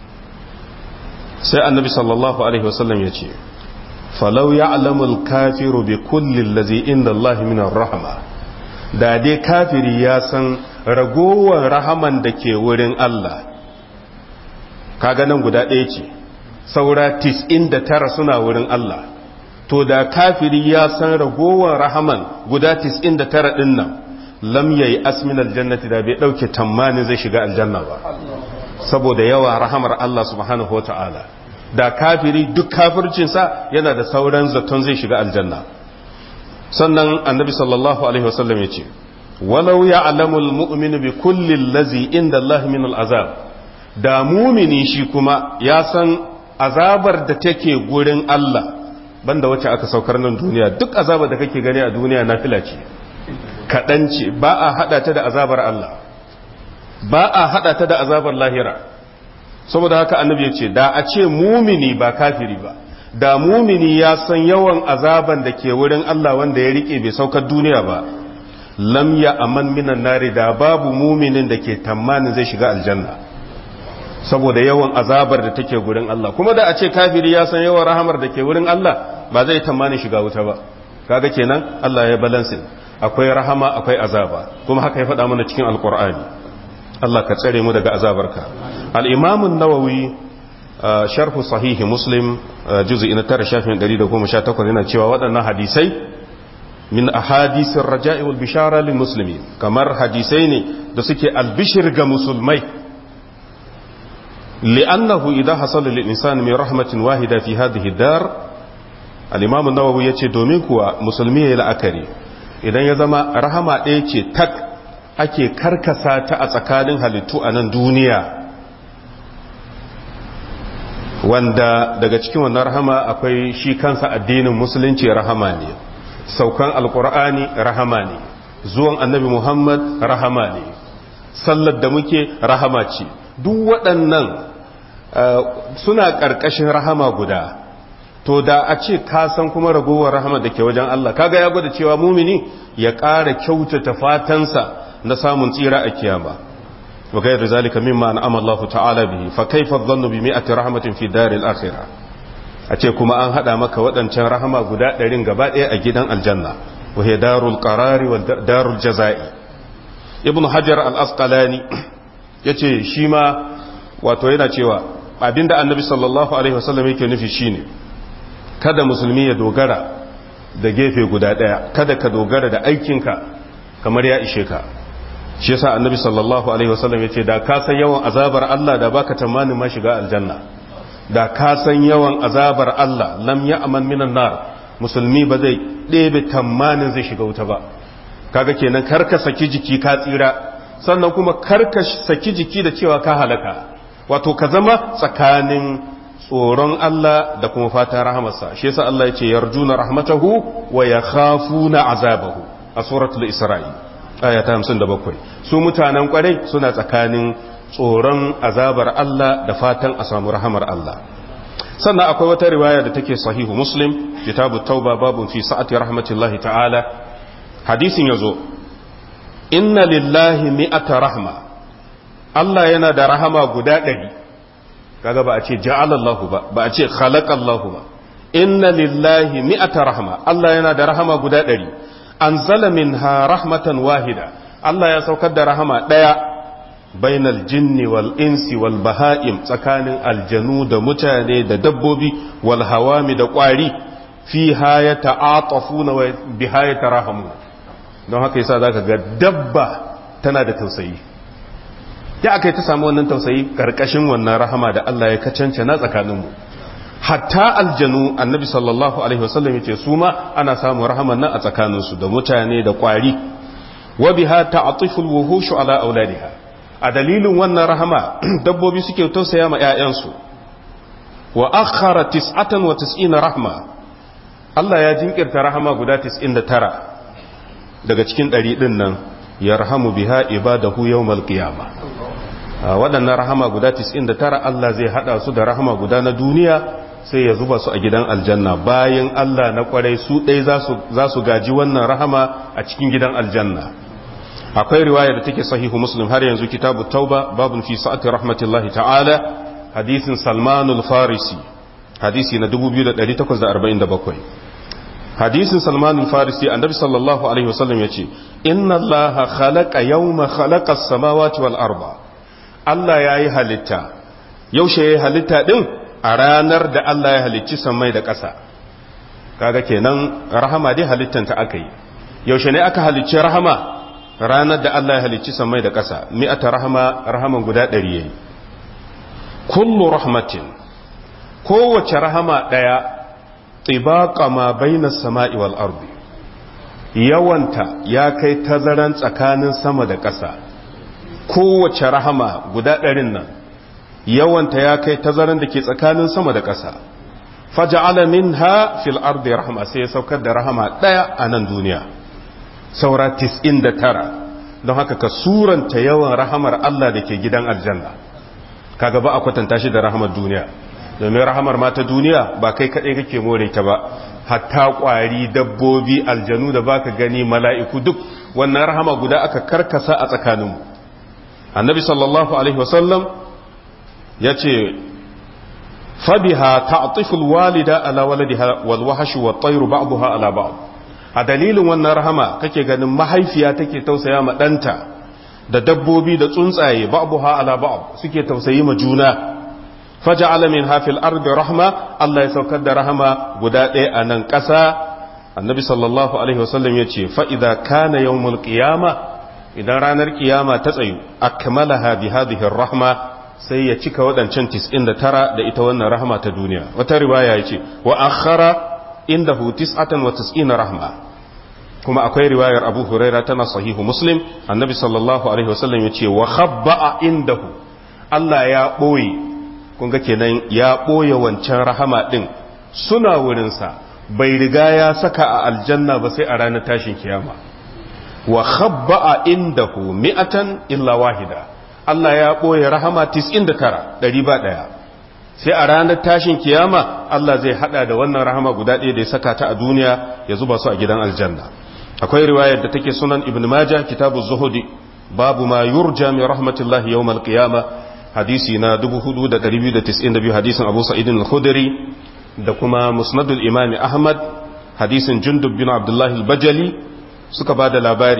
sai annabi sallallahu alaihi wasallam ya ce falau ya'lamul kafiru bi kulli allazi inda Allah min rahama da dai kafiri ya san ragowar rahaman da ke wurin Allah kaga nan guda ɗaya ce saura tis'in da tara suna wurin Allah to da kafiri ya san ragowar rahaman guda tis'in da tara ɗin nan lam yayi asmin aljannati da bai ɗauke tammanin zai shiga aljanna ba saboda yawa rahamar Allah subhanahu wa ta'ala da kafiri duk kafircinsa yana da sauran zaton zai shiga aljanna sannan annabi sallallahu alaihi wasallam ya ce walau ya alamul mu'minu bi kulli lazi inda Allah min al'azab da mumini shi kuma ya san azabar da take gurin Allah banda wacce aka saukar nan duniya duk azabar da kake gani a duniya na fila ce kaɗan ce ba a haɗa ta da azabar Allah ba a haɗa ta da azabar lahira saboda haka annabi ya ce da a ce mumini ba kafiri ba da mumini ya san yawan azaban da ke wurin Allah wanda ya rike bai saukar duniya ba lam ya aman minan nari da babu muminin da ke tamanin zai shiga aljanna saboda yawan azabar da take gurin Allah kuma da a ce kafiri ya san yawan rahamar da ke wurin Allah ba zai tamanin shiga wuta ba kaga kenan Allah ya balansin akwai rahama akwai azaba kuma haka ya faɗa mana cikin alkur'ani Allah ka tsare mu daga azabarka al-imam an-nawawi sharhu sahihi muslim juz'i na 9 shafin 118 yana cewa waɗannan hadisai min ahadisir raja'i wal bishara lil muslimin kamar hadisai ne da suke albishir ga musulmai li'annahu idha hasala lil insani min rahmatin wahida fi hadhihi dar al-imam an-nawawi yace domin kuwa musulmi yayi la'akari idan ya zama rahama ɗaya ce tak ake karkasa ta a tsakanin halittu a nan duniya wanda daga cikin wannan rahama akwai shi kansa addinin musulunci rahama ne saukan alkur'ani rahama ne zuwan annabi muhammad rahama ne sallar da muke rahama ce duk waɗannan suna ƙarƙashin rahama guda to da a ce ka san kuma ragowar rahama da ke wajen Allah kaga ya gwada cewa mumini ya ƙara kyautata fatansa na samun tsira a kiyama wa gairu zalika mimma an'ama Allah ta'ala bihi fa kaifa dhannu bi mi'ati rahmatin fi daril akhirah a ce kuma an hada maka waɗancan rahama guda ɗarin gaba ɗaya a gidan aljanna wa hiya darul qarari wa darul jazai ibn hajar al-asqalani yace shi ma wato yana cewa abinda annabi sallallahu alaihi wasallam yake nufi shine kada musulmi ya dogara da gefe guda ɗaya kada ka dogara da aikinka kamar ya ishe ka shi yasa annabi sallallahu alaihi wasallam yace da ka san yawan azabar Allah da baka tamanin ma shiga aljanna da ka san yawan azabar Allah lam ya'man minan nar musulmi ba zai ɗebe tamanin zai shiga wuta ba kaga kenan karka saki jiki ka tsira sannan kuma karka saki jiki da cewa ka halaka wato ka zama tsakanin tsoron Allah da kuma fatan rahamarsa shi yasa Allah yace yarjuna rahmatahu wa yakhafuna azabahu a suratul isra'i aya ta 57 su mutanen kwarai suna tsakanin tsoron azabar Allah da fatan a samu rahamar Allah sannan akwai wata riwaya da take sahihu muslim kitabu tauba babu fi sa'ati rahmatillahi ta'ala hadisin yazo inna lillahi mi'ata rahma Allah yana da rahama guda ɗari kaga ba a ce ja'alallahu ba ba a ce khalaqallahu ba inna lillahi mi'ata rahma Allah yana da rahama guda ɗari anzala minha rahmatan wahida Allah ya saukar da rahama ɗaya bainal jinni wal insi wal baha'im tsakanin aljanu da mutane da dabbobi wal hawami da ƙwari fi ya ta'atafuna wa biha ya tarahamu don haka yasa zaka ga dabba tana da tausayi ya aka yi ta samu wannan tausayi karkashin wannan rahama da Allah ya kacance na tsakaninmu hatta aljanu annabi sallallahu alaihi wasallam yace su ma ana samun rahaman nan a tsakaninsu da mutane da kwari wa biha ta'atifu alwuhushu ala auladiha a dalilin wannan rahama dabbobi suke tausaya ma ƴaƴansu wa akhara tis'atan wa tis'ina rahma Allah ya jinkirta rahama guda 99 daga cikin ɗari ɗin nan yarhamu biha ibadahu yawmal qiyamah waɗannan rahama guda 99 Allah zai hada su da rahama guda na duniya sai ya zuba su a gidan aljanna bayan Allah na kwarai su ɗai za su gaji wannan rahama a cikin gidan aljanna akwai riwaya da take sahihu muslim har yanzu kitabu tauba babun fi sa'ati rahmatillahi ta'ala hadisin salmanul farisi hadisi na 2847 hadisin salmanul farisi annabi sallallahu alaihi wasallam yace inna allaha khalaqa yawma khalaqa as-samawati wal arda Allah yayi halitta yaushe yayi halitta din a ranar da Allah ya halicci sammai da ƙasa kaga kenan rahama dai halittanta aka yi yaushe ne aka halicci rahama ranar da Allah ya halicci sammai da ƙasa mi'ata rahama rahaman guda ɗari yayi kullu rahmatin kowace rahama ɗaya tibaqa ma baina sama'i wal ardi yawanta ya kai tazaran tsakanin sama da ƙasa kowace rahama guda ɗarin nan yawanta ya kai tazaran da ke tsakanin sama da ƙasa faja'ala minha fil ardi rahma sai ya saukar da rahama ɗaya a nan duniya saura 99 don haka ka suranta yawan rahamar Allah da ke gidan aljanna kaga ba a kwatanta shi da rahamar duniya domin rahamar ma ta duniya ba kai kaɗai kake more ta ba hatta ƙwari dabbobi aljanu da baka gani mala'iku duk wannan rahama guda aka karkasa a tsakaninmu annabi sallallahu alaihi wasallam ya ce fabiha ta'tiful walida ala waladiha wal wahshu wat tayru ba'daha ala ba'd a dalilin wannan rahama kake ganin mahaifiya take tausaya ma danta da dabbobi da tsuntsaye ba'daha ala ba'd suke tausayi ma juna faja'ala min hafil ardi rahma Allah ya saukar da rahama guda ɗaya a nan ƙasa annabi sallallahu alaihi wasallam ya ce fa idza kana yawmul qiyama idan ranar kiyama ta tsayu akmalaha bi hadhihi rahma sai ya cika waɗancan 99 da ita wannan rahama ta duniya wata riwaya ya ce wa akhara indahu 99 rahma kuma akwai riwayar abu huraira tana sahihu muslim annabi sallallahu alaihi wasallam ya ce wa khabba'a indahu Allah ya ɓoye kun ga kenan ya ɓoye wancan rahama ɗin suna wurinsa bai riga ya saka a aljanna ba sai a ranar tashin kiyama wa khabba'a indahu mi'atan illa wahida Allah ya ɓoye rahama 99 ɗari ba ɗaya sai a ranar tashin kiyama Allah zai hada da wannan rahama guda ɗaya da ya saka ta a duniya ya zuba su a gidan aljanna akwai riwayar da take sunan ibn majah kitabu zuhudi babu ma yurja min rahmatillahi yawmal qiyama hadisi na 4292 hadisin abu sa'id al-khudri da kuma musnadul imam ahmad hadisin jundub bin abdullah al-bajali suka ba da labari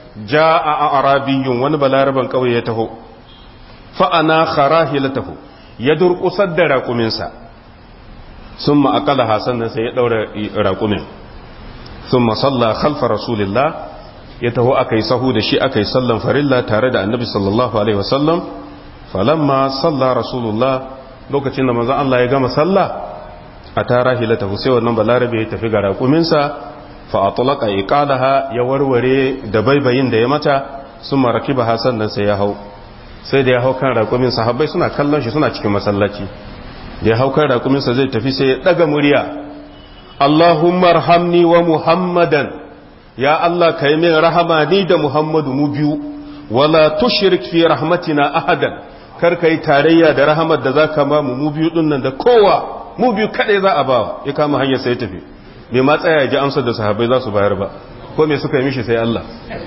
ja'a arabiyyun wani balaraban kauye ya taho fa ana kharahilatahu ya durƙusar da raƙuminsa sun ma'akala hasan nan sai ya ɗaura raƙumin sun masalla khalfa rasulillah ya taho aka yi sahu da shi aka yi sallan farilla tare da annabi sallallahu alaihi wasallam falamma salla rasulullah lokacin da manzon Allah ya gama salla a tara hilata sai wannan balarabe ya tafi ga raƙuminsa fa atlaqa iqalaha ya warware da baibayin da ya mata sun marakiba hasan nan sai ya hau sai da ya hau kan raƙumin sahabbai suna kallon shi suna cikin masallaci da ya hau kan raƙuminsa zai tafi sai ya ɗaga murya Allahumma rahamni wa Muhammadan ya Allah ka yi min rahama ni da Muhammadu mu biyu wala tushrik fi rahmatina ahadan kar ka yi tarayya da rahamar da zaka ba mu mu biyu din nan da kowa mu biyu kadai za a ba ya kama hanyar sai ya tafi bai ma tsaya ji amsar da sahabbai za su bayar ba ko me suka yi mishi sai Allah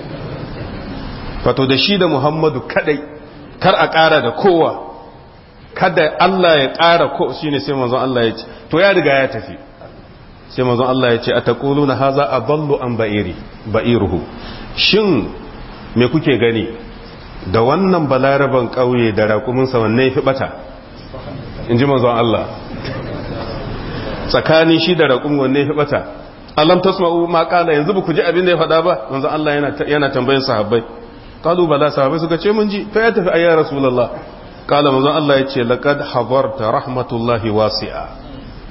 fato da shi da Muhammadu kadai kar a ƙara da kowa kada Allah ya ƙara ko shi ne sai manzon Allah ya ce to ya riga ya tafi sai manzon Allah ya ce a taƙulu na haza a ballo an ba'iri ba'iruhu shin me kuke gani da wannan balaraban ƙauye da raƙuminsa wanne fi ɓata in ji manzon Allah tsakanin shi da raƙumin wanne fi ɓata alam tasma'u ma qala yanzu ba ku ji abin da ya faɗa ba manzon Allah yana yana tambayin sahabbai قالوا بلا صحابه suka ce mun ji fa ya tafi ayya rasulullah qala manzon Allah yace laqad hadarta rahmatullahi wasi'a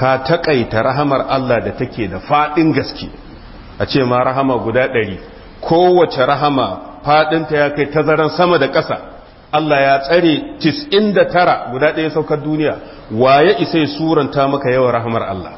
ka takaita rahamar Allah da take da fadin gaske a ce ma rahama guda ɗari kowace rahama fadinta ya kai tazaran sama da ƙasa Allah ya tsare 99 guda ɗaya saukar duniya waye isa ya suranta maka yawan rahamar Allah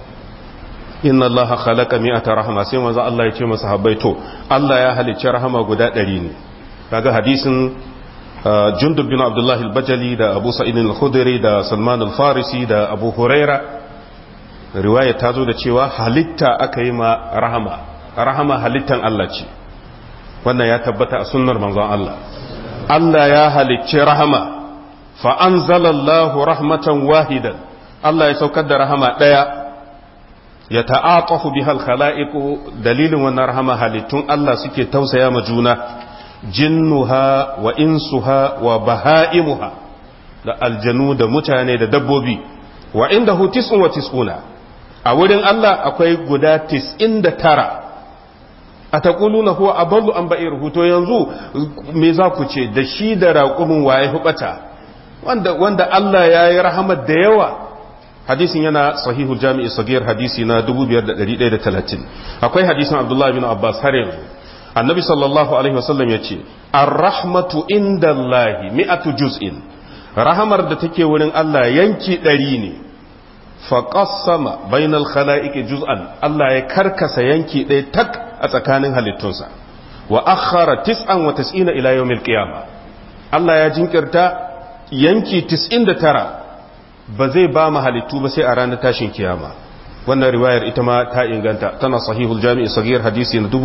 inna Allah khalaqa mi'ata rahama sai manzo Allah ya ce masa habbai to Allah ya halicci rahama guda ɗari ne kaga hadisin Jundub bin Abdullah al-Bajali da Abu Sa'id al-Khudri da Salman al-Farisi da Abu Huraira riwaya ta zo da cewa halitta aka yi ma rahama rahama halittan Allah ce wannan ya tabbata a sunnar manzon Allah Allah ya halicci rahama fa anzalallahu rahmatan wahidan Allah ya saukar da rahama daya ya ta'aqafu bihal khala'iqu dalilin wannan rahama halittun Allah suke tausaya ma juna jinnuha wa insuha wa baha'imuha da aljanu da mutane da dabbobi wa indahu tis'un wa tis'una a wurin Allah akwai guda 99 a taquluna huwa adallu an ba'ir to yanzu me za ku ce da shi da raƙumin waye hubata wanda wanda Allah yayi rahamar da yawa hadisin yana sahihu jami'i sagir hadisi na 5130 akwai hadisin abdullahi bin abbas har yanzu annabi sallallahu alaihi wasallam ya ce ar-rahmatu indallahi mi'atu juz'in rahamar da take wurin Allah yanki ɗari ne faƙassama bainal khala'iqi juz'an Allah ya karkasa yanki ɗaya tak a tsakanin halittunsa wa akhara tis'an wa tis'ina ila yawmil qiyamah Allah ya jinkirta yanki 99 ba zai ba mu halittu ba sai a ranar tashin kiyama wannan riwayar ita ma ta inganta tana sahihul jami'i sagir hadisi na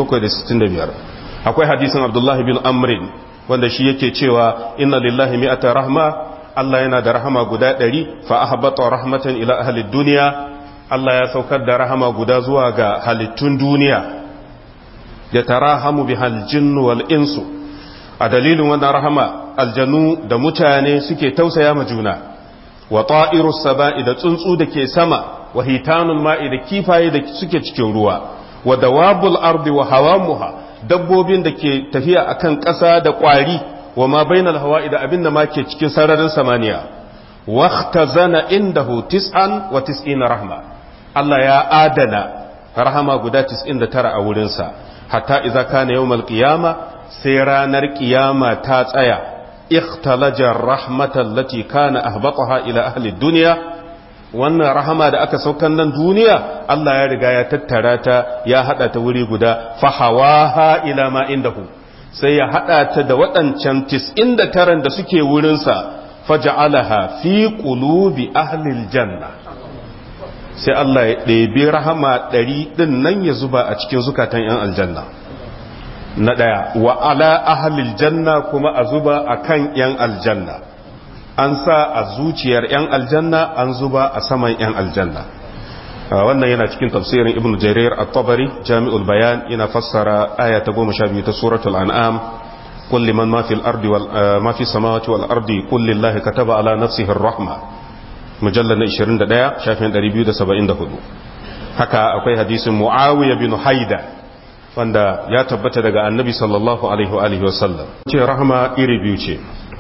1765 akwai hadisin Abdullah bin Amrin wanda shi yake cewa inna lillahi mi'ata rahma Allah yana da rahama guda ɗari fa ahbata rahmatan ila ahli duniya Allah ya saukar da rahama guda zuwa ga halittun duniya ya tarahamu bihal jinnu wal insu a dalilin wannan rahama aljanu da mutane suke tausaya ma juna wa ta'irus saba'i da tsuntsu da ke sama wa hitanul ma'i da kifaye da suke cikin ruwa wa dawabul ardi wa hawamuha dabbobin da ke tafiya akan ƙasa da ƙwari wa ma bainal hawa'i da abin da ma ke cikin sararin samaniya waqtazana indahu tis'an wa tis'ina rahma Allah ya adana rahama guda 99 a wurinsa hatta idza kana yawmal qiyama sai ranar qiyama ta tsaya ikhtalaja rahmatan lati kana ahbataha ila ahli dunya wannan rahama da aka saukan nan duniya Allah ya riga ya tattara ta ya hada ta wuri guda fahawaha ila ma indahu sai ya hada ta da waɗancan 99 da suke wurinsa faja'alaha fi qulubi ahli janna sai Allah ya ɗebi rahama ɗari ɗin nan ya zuba a cikin zukatan 'yan aljanna na ɗaya wa ala ahlil janna kuma a zuba a kan 'yan aljanna an sa a zuciyar 'yan aljanna an zuba a saman 'yan aljanna wannan yana cikin tafsirin ibn jarir at-tabari jami'ul bayan yana fassara aya ta goma sha biyu ta suratul an'am kulli man ma fil ardi wal ma fi samawati wal ardi kulli llahi kataba ala nafsihi ar-rahma mujallal na 21 shafin 274 haka akwai hadisin muawiya bin haida wanda ya tabbata daga annabi sallallahu alaihi wa alihi wasallam ce rahama iri biyu ce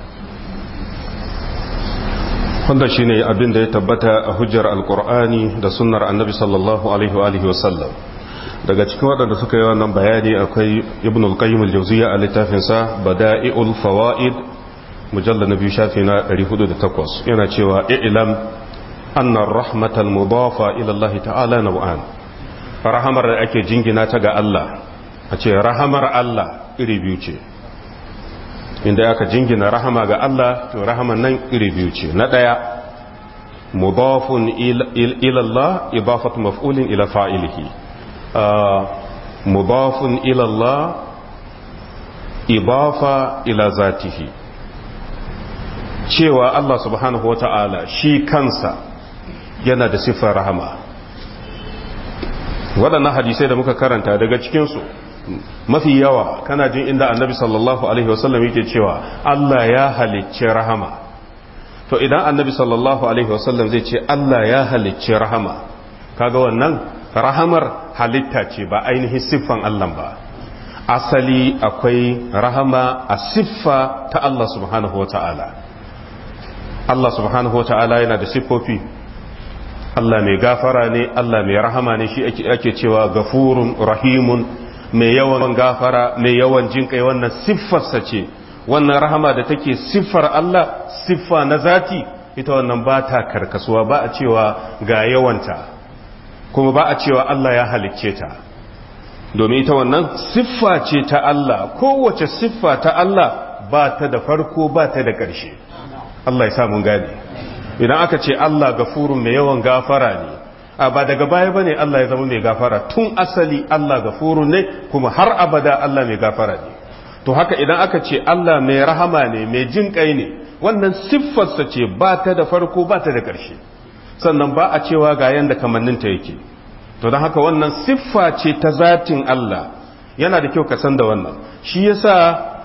wanda shine abin da ya tabbata a hujjar alkur'ani da sunnar annabi sallallahu alaihi wa alihi wasallam daga cikin waɗanda suka yi wannan bayani akwai ibn al-qayyim al-jawziyya a littafinsa bada'i'ul fawaid mujallad na biyu shafi na 408 yana cewa i'lam anna ar-rahmatal mudafa ila Allah ta'ala naw'an rahamar da ake jingina ta ga Allah a ce rahamar Allah iri biyu ce inda aka jingina rahama ga Allah to rahaman nan iri biyu ce na ɗaya mudafun ilallah idafatu maf'ulin ila fa'ilihi mudafun ilallah idafa ila zatihi cewa Allah subhanahu wa ta'ala shi kansa yana da siffar rahama waɗannan hadisai da muka karanta daga cikinsu mafi yawa kana jin inda annabi sallallahu alaihi wasallam yake cewa Allah ya halicci rahama to idan annabi sallallahu alaihi wasallam zai ce Allah ya halicci rahama kaga wannan rahamar halitta ce ba ainihin siffan Allah ba asali akwai rahama a siffa ta Allah subhanahu wa ta'ala Allah subhanahu wa ta'ala yana da siffofi Allah mai gafara ne Allah mai rahama ne shi ake cewa gafurun rahimun mai yawan gafara mai yawan jinkai wannan siffarsa ce wannan rahama da take siffar Allah siffa na zati ita wannan ba ta karkasuwa ba a cewa ga yawanta kuma ba a cewa Allah ya halicce ta domin ita wannan siffa ce ta Allah kowace siffa ta Allah ba ta da farko ba ta da ƙarshe Allah ya samun gane idan aka ce Allah gafurun mai yawan gafara ne a ba daga baya ba ne Allah ya zama mai gafara tun asali Allah gafurun ne kuma har abada Allah mai gafara ne to haka idan aka ce Allah mai rahama ne mai jin kai ne wannan siffarsa ce ba ta da farko ba ta da ƙarshe sannan ba a cewa ga yanda kamanninta yake to don haka wannan siffa ce ta zatin Allah yana da kyau ka san da wannan shi yasa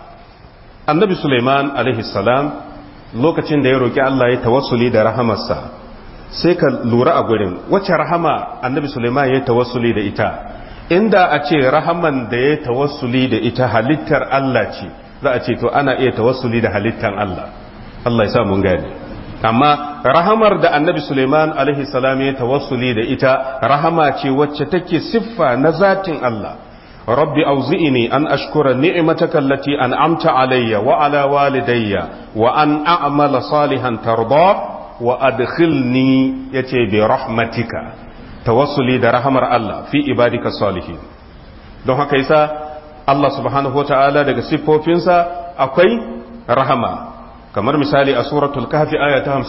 annabi Sulaiman alaihi salam lokacin da ya roki Allah ya tawassuli da rahamarsa sai ka lura a gurin wacce rahama annabi Sulaiman ya tawassuli da ita inda a ce rahaman da ya tawassuli da ita halittar Allah ce za a ce to ana iya tawassuli da halittar Allah Allah ya sa mun gane amma rahamar da annabi Suleiman alaihi salam ya tawassuli da ita rahama ce wacce take siffa na zatin Allah rabbi auzi'ini an ashkura ni'mataka allati an'amta alayya wa ala walidayya wa an a'mala salihan tarda wa adkhilni yace bi rahmatika tawassuli da rahamar Allah fi ibadika salihin don haka yasa Allah subhanahu wataala daga siffofinsa akwai rahama kamar misali a suratul kahfi aya ta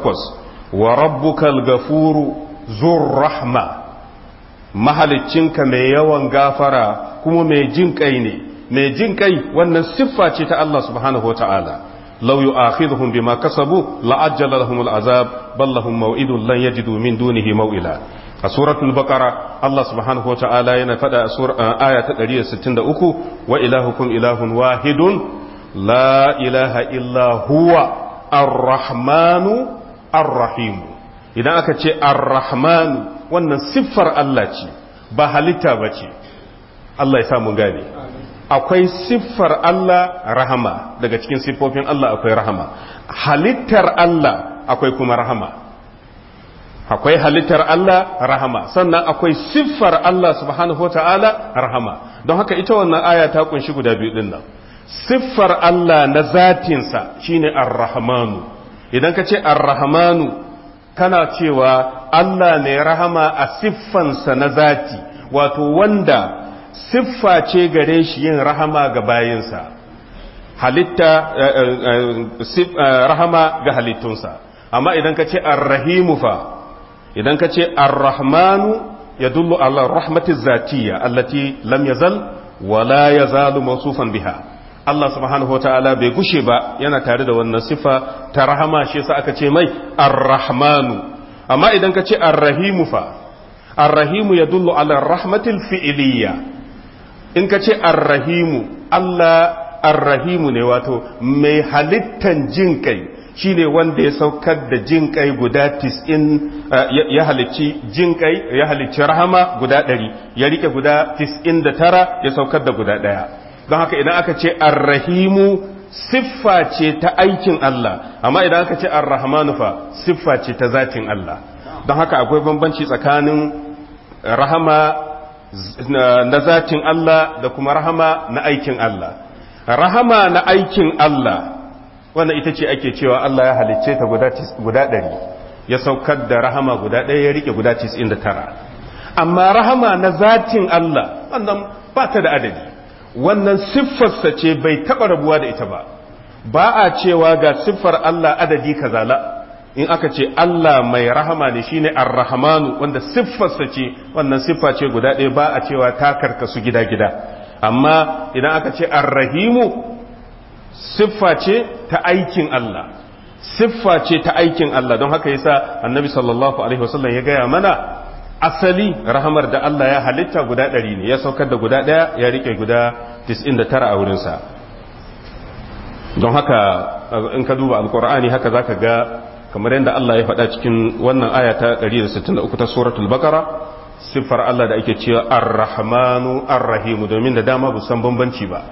58 wa rabbukal gafuru zur rahma mahaliccinka mai yawan gafara kuma mai jin kai ne mai jin kai wannan siffa ce ta Allah subhanahu wataala law yu'akhidhuhum bima kasabu la'ajjala lahum al'azab bal lahum maw'idun lan yajidu min dunihi maw'ila a suratul baqara Allah subhanahu wataala yana fada a aya ta 163 wa ilahukum ilahun wahidun la ilaha illa huwa ar-rahmanu ar-rahim idan aka ce ar-rahmanu wannan siffar Allah ce ba halitta ba ce Allah ya samu gane akwai siffar Allah rahama daga cikin siffofin Allah akwai rahama halittar Allah akwai kuma rahama akwai halittar Allah rahama sannan akwai siffar Allah subhanahu wa ta'ala rahama don haka ita wannan aya ta kunshi guda biyu din nan siffar Allah na zatinsa shine ar-rahmanu idan ka ce ar-rahmanu kana cewa Allah ne rahama a siffansa na zati wato wanda siffa ce gare shi yin rahama ga bayinsa halitta rahama ga halittunsa amma idan ka ce ar-rahimu fa idan ka ce ar-rahmanu yadullu ala rahmatiz zatiyya allati lam yazal wala yazalu mawsufan biha Allah subhanahu wa ta'ala bai gushe ba yana tare da wannan sifa ta rahama shi yasa aka ce mai ar-rahmanu amma idan ka ce ar-rahimu fa ar-rahimu yadullu ala rahmatil fi'iliyya in ka ce ar-rahimu Allah ar-rahimu ne wato mai halittan jin kai shine wanda ya saukar da jin kai guda 90 ya halicci jin kai ya halicci rahama guda 100 ya rike guda 99 ya saukar da guda daya don haka idan aka ce arrahimu siffa ce ta aikin Allah amma idan aka ce arrahmanu fa siffa ce ta zatin Allah don haka akwai bambanci tsakanin rahama na zatin Allah da kuma rahama na aikin Allah rahama na aikin Allah wanda ita ce ake cewa Allah ya halicce ta guda ɗari ya saukar da rahama guda ɗaya ya rike guda 99 amma rahama na zatin Allah wannan ba ta da adadi wannan siffarsa ce bai taɓa rabuwa da ita ba ba a cewa ga siffar Allah adadi kazala in aka ce Allah mai rahama ne shine ar-rahmanu wanda siffarsa ce wannan siffa ce guda ɗaya ba a cewa ta karkasu gida-gida amma idan aka ce ar-rahimu siffa ce ta aikin Allah siffa ce ta aikin Allah don haka yasa annabi sallallahu alaihi wasallam ya gaya mana asali rahamar da Allah ya halitta guda ɗari ne ya saukar da guda ɗaya ya rike guda 99 a wurinsa don haka in ka duba alkur'ani haka zaka ga kamar yadda Allah ya faɗa cikin wannan aya ta 163 ta suratul bakara siffar Allah da ake cewa ar-rahmanu ar-rahimu domin da dama bu san bambanci ba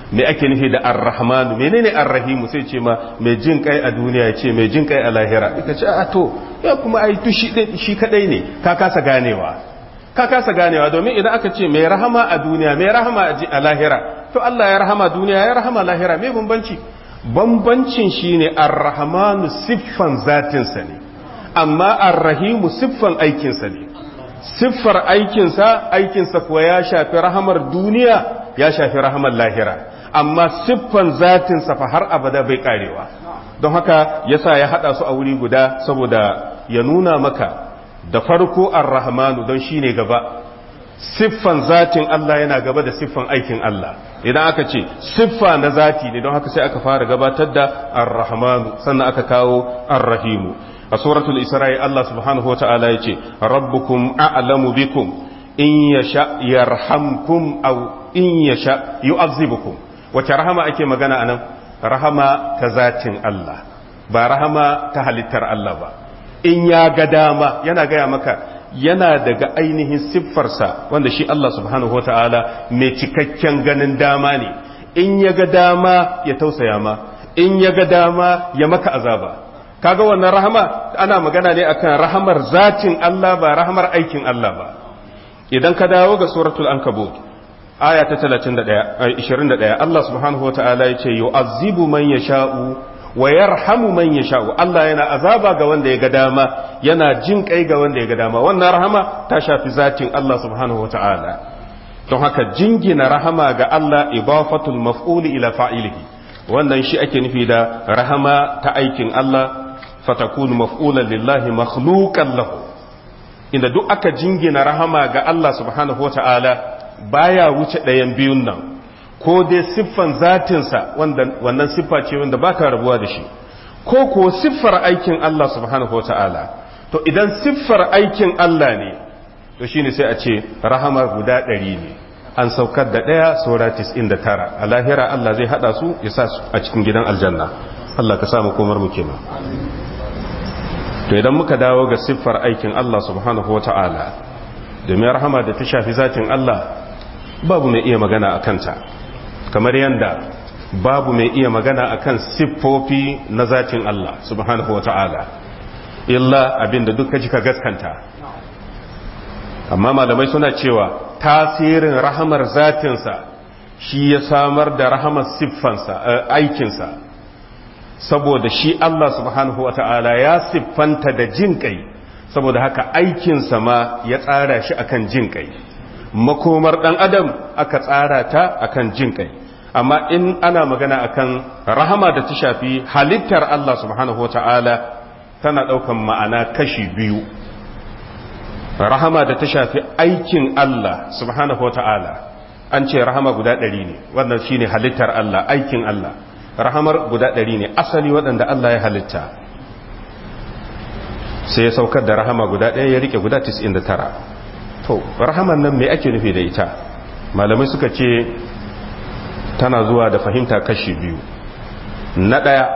me ake nufi da ar-rahmanu menene ar-rahimu sai ce ma mai jin kai a duniya ce mai jin kai a lahira ita ce a to ya kuma ai to shi shi kadai ne ka kasa ganewa ka kasa ganewa domin idan aka ce mai rahama a duniya mai rahama a lahira to Allah ya rahama duniya ya rahama lahira me bambanci bambancin shine ar-rahmanu siffan zatinsa ne amma ar-rahimu siffan aikinsa ne siffar aikinsa aikinsa kuwa ya shafi rahamar duniya ya shafi rahamar lahira amma siffan zatinsa fa har abada bai karewa don haka yasa ya hada su a wuri guda saboda ya nuna maka da farko ar-rahmanu don shine gaba siffan zatin Allah yana gaba da siffan aikin Allah idan aka ce siffa na zati ne don haka sai aka fara gabatar da ar-rahmanu sannan aka kawo ar-rahimu a suratul isra'i Allah subhanahu wa ta'ala yace rabbukum a'lamu bikum in yasha yarhamkum aw in yasha yu'azzibukum wace rahama ake magana anan rahama ta zatin Allah ba rahama ta halittar Allah ba in ya ga dama yana gaya maka yana daga ainihin siffarsa wanda shi Allah subhanahu wa ta'ala mai cikakken ganin dama ne in ya ga dama ya tausaya ma in ya ga dama ya maka azaba kaga wannan rahama ana magana ne akan rahamar zatin Allah ba rahamar aikin Allah ba idan ka dawo ga suratul ankabut aya ta 31 21 Allah subhanahu wataala yace yu'azzibu man yasha'u wa yarhamu man yasha'u Allah yana azaba ga wanda ya ga dama yana jin kai ga wanda ya ga dama wannan rahama ta shafi zatin Allah subhanahu wataala don haka jingina rahama ga Allah ibafatul maf'uli ila fa'ilihi wannan shi ake nufi da rahama ta aikin Allah fatakunu maf'ulan lillahi makhluqan lahu inda duk aka jingina rahama ga Allah subhanahu wata'ala baya wuce ɗayan biyun nan ko dai siffan zatinsa wanda wannan siffa ce wanda baka rabuwa da shi ko ko siffar aikin Allah subhanahu wata'ala to idan siffar aikin Allah ne to shine sai a ce rahama guda ɗari ne an saukar da ɗaya saura tis'in da tara a lahira Allah zai haɗa su ya sa su a cikin gidan aljanna Allah ka samu komar mu kenan to idan muka dawo ga siffar aikin Allah subhanahu wa ta'ala domin rahama da ta shafi zatin Allah babu mai iya magana a kanta kamar yadda babu mai iya magana a kan siffofi na zatin Allah subhanahu wa ta'ala illa abinda duka jika gaskanta amma malamai suna cewa tasirin rahamar zatinsa shi ya samar da rahamar siffansa aikinsa saboda shi Allah subhanahu wa ta'ala ya siffanta da jin kai saboda haka aikinsa ma ya tsara shi akan jin kai makomar ɗan adam aka tsara ta akan jin kai amma in ana magana akan rahama da ta shafi halittar Allah subhanahu wa ta'ala tana ɗaukan ma'ana kashi biyu rahama da ta shafi aikin Allah subhanahu wa ta'ala an ce rahama guda ɗari ne wannan shine halittar Allah aikin Allah rahamar guda ɗari ne asali waɗanda Allah ya halitta sai ya saukar da rahama guda ɗaya ya rike guda 99 to rahaman nan mai ake nufi da ita malamai suka ce tana zuwa da fahimta kashi biyu na ɗaya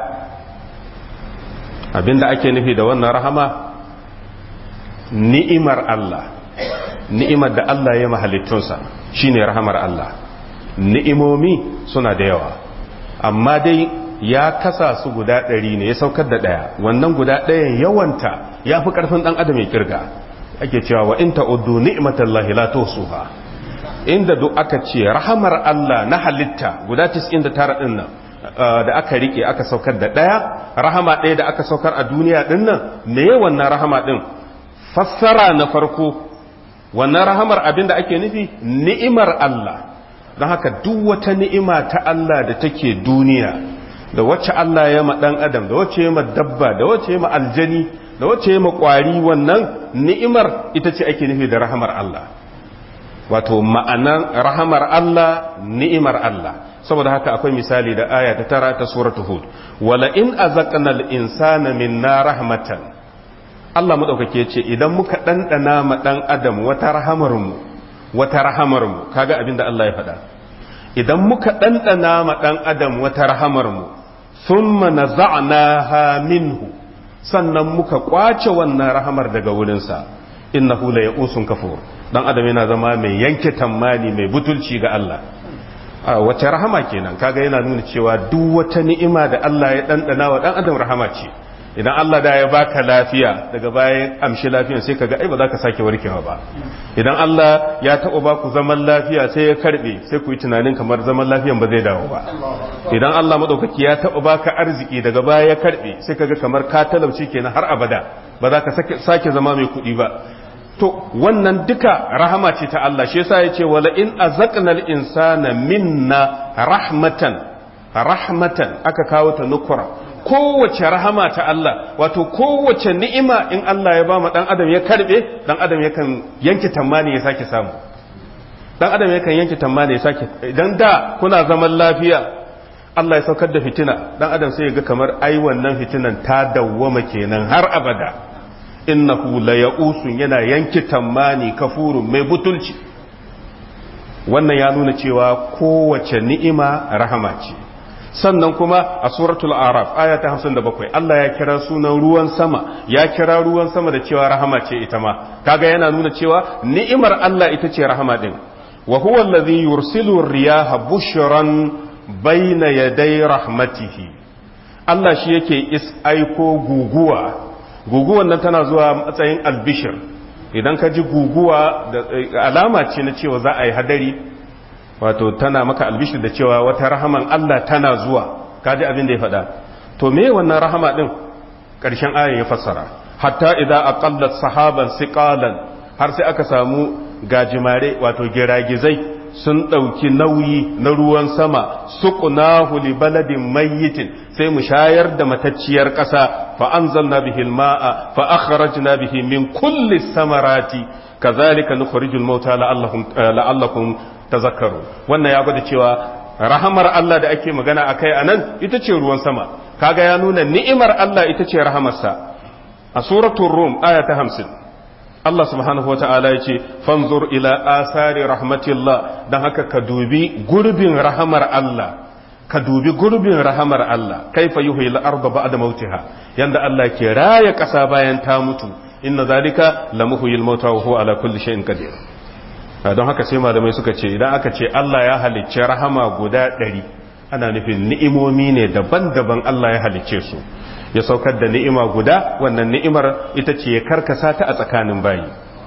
abinda ake nufi da wannan rahama ni'imar Allah ni'imar da Allah ya mahalittunsa shine rahamar Allah ni'imomi suna da yawa amma dai ya kasa su guda ɗari ne ya saukar da ɗaya wannan guda ɗayan yawanta ya fi ƙarfin ɗan adam ya kirga ake cewa wa in ta'uddu ni'matallahi la tusuha inda duk aka ce rahamar Allah na halitta guda 99 din nan da aka rike aka saukar da ɗaya rahama ɗaya da aka saukar a duniya din nan me wannan rahama din fassara na farko wannan rahamar abin da ake nufi ni'imar Allah don haka duk wata ni'ima ta Allah da take duniya da wacce Allah ya ma ɗan adam da wacce ya ma dabba da wacce ya ma aljani da wacce ya ma ƙwari wannan ni'imar ita ce ake nufi da rahamar Allah wato ma'anan rahamar Allah ni'imar Allah saboda haka akwai misali da aya ta tara ta suratul hud wala in azaqna al-insana minna rahmatan Allah madaukake ce idan muka dandana ma dan adam wata rahamar mu wata rahamar mu kaga abinda Allah ya faɗa idan muka dandana ma dan adam wata rahamar mu thumma naza'naha minhu sannan muka kwace wannan rahamar daga wurinsa innahu la ya'usun kafur dan adam yana zama mai yanke tammani mai butulci ga Allah wace rahama kenan kaga yana nuna cewa duk wata ni'ima da Allah ya dandana wa dan adam rahama ce idan Allah da ya baka lafiya daga bayan amshi lafiyan sai kaga ai ba za ka sake warkewa ba idan Allah ya taɓa baku zaman lafiya sai ya karbe sai ku yi tunanin kamar zaman lafiyan ba zai dawo ba idan Allah madaukaki ya taɓa baka arziki daga baya ya karbe sai kaga kamar ka talauci kenan har abada ba za ka sake zama mai kuɗi ba to wannan duka rahama ce ta Allah shi yasa yace wala in azaqnal insana minna rahmatan rahmatan aka kawo ta nukura kowace rahama ta Allah wato kowace ni'ima in Allah ya ba mu dan adam ya karbe dan adam yakan yanke tamani ya sake samu dan adam yakan yanke tamani ya sake idan da kuna zaman lafiya Allah ya saukar da fitina dan adam sai ya ga kamar ai wannan fitinan ta dawwama kenan har abada innahu la ya'usun yana yanke tamani kafurun mai butulci wannan ya nuna cewa kowace ni'ima rahama ce sannan kuma a suratul araf aya ta 57 Allah ya kira sunan ruwan sama ya kira ruwan sama da cewa rahama ce ita ma kaga yana nuna cewa ni'imar Allah ita ce rahama din wa huwa allazi yursilu riyaha bushran bayna yaday rahmatihi Allah shi yake is aiko guguwa guguwan nan tana zuwa matsayin albishir idan ka ji guguwa da alama ce na cewa za a yi hadari wato tana maka albishir da cewa wata rahaman Allah tana zuwa ka ji abin da ya faɗa to me wannan rahama din ƙarshen ayin ya fassara hatta idza aqallat sahaban siqalan har sai aka samu gajimare wato giragizai sun ɗauki nauyi na ruwan sama suqnahu li baladin mayyitin sai mu shayar da matacciyar ƙasa fa anzalna bihi alma'a fa akhrajna bihi min kulli samarati kazalika nukhrijul mauta la'allakum la'allakum tazakkaru wannan ya gwada cewa rahamar Allah da ake magana akai anan ita ce ruwan sama kaga ya nuna ni'imar Allah ita ce rahamarsa a suratul rum aya ta 50 Allah subhanahu wata'ala ya ce fanzur ila asari rahmatillah don haka ka dubi gurbin rahamar Allah ka dubi gurbin rahamar Allah kaifa yuhi al-arda ba'da mautiha yanda Allah ke raya ƙasa bayan ta mutu inna zalika lamuhyil mauta wa huwa ala kulli shay'in qadir don haka sai malamai suka ce idan aka ce Allah ya halicce rahama guda ɗari ana nufin ni'imomi ne daban-daban Allah ya halicce su ya saukar da ni'ima guda wannan ni'imar ita ce ya karkasa ta a tsakanin bayi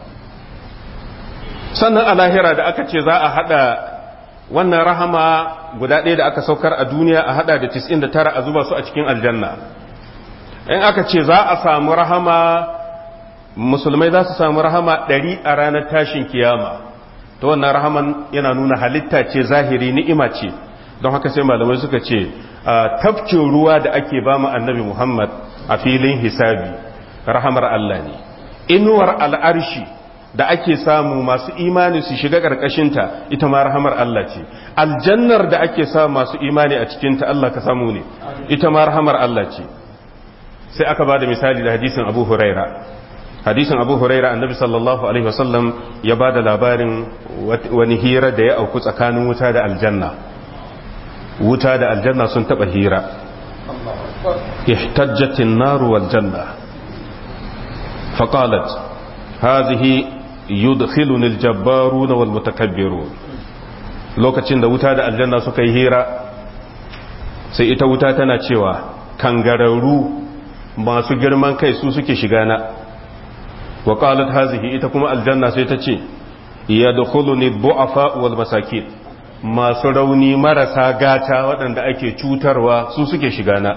sannan a lahira da aka ce za a hada wannan rahama guda ɗaya da aka saukar a duniya a hada da 99 a zuba su a cikin aljanna in aka ce za a samu rahama musulmai za su samu rahama ɗari a ranar tashin kiyama ta wannan rahaman yana nuna halitta ce zahiri ni'ima ce don haka sai malamai suka ce tafkin ruwa da ake ba mu annabi Muhammad a filin hisabi rahamar Allah ne inuwar al'arshi da ake samu masu imani su shiga ƙarƙashinta ita ma rahamar Allah ce aljannar da ake samu masu imani a cikinta Allah ka samu ne ita ma rahamar Allah ce sai aka ba da misali da hadisin abu huraira hadisin abu huraira annabi sallallahu alaihi wasallam ya ba da labarin wani hira da ya auku tsakanin wuta da aljanna wuta da aljanna sun taba hira ihtajjatin naru wal janna faqalat hadhihi yudkhiluni aljabbarun wal mutakabbirun lokacin da wuta da aljanna suka yi hira sai ita wuta tana cewa kangararru masu girman kai su suke shiga na wa qalat hadhihi ita kuma aljanna sai ta ce yadkhuluni du'afa wal masakin masu rauni marasa gata waɗanda ake cutarwa su suke shiga na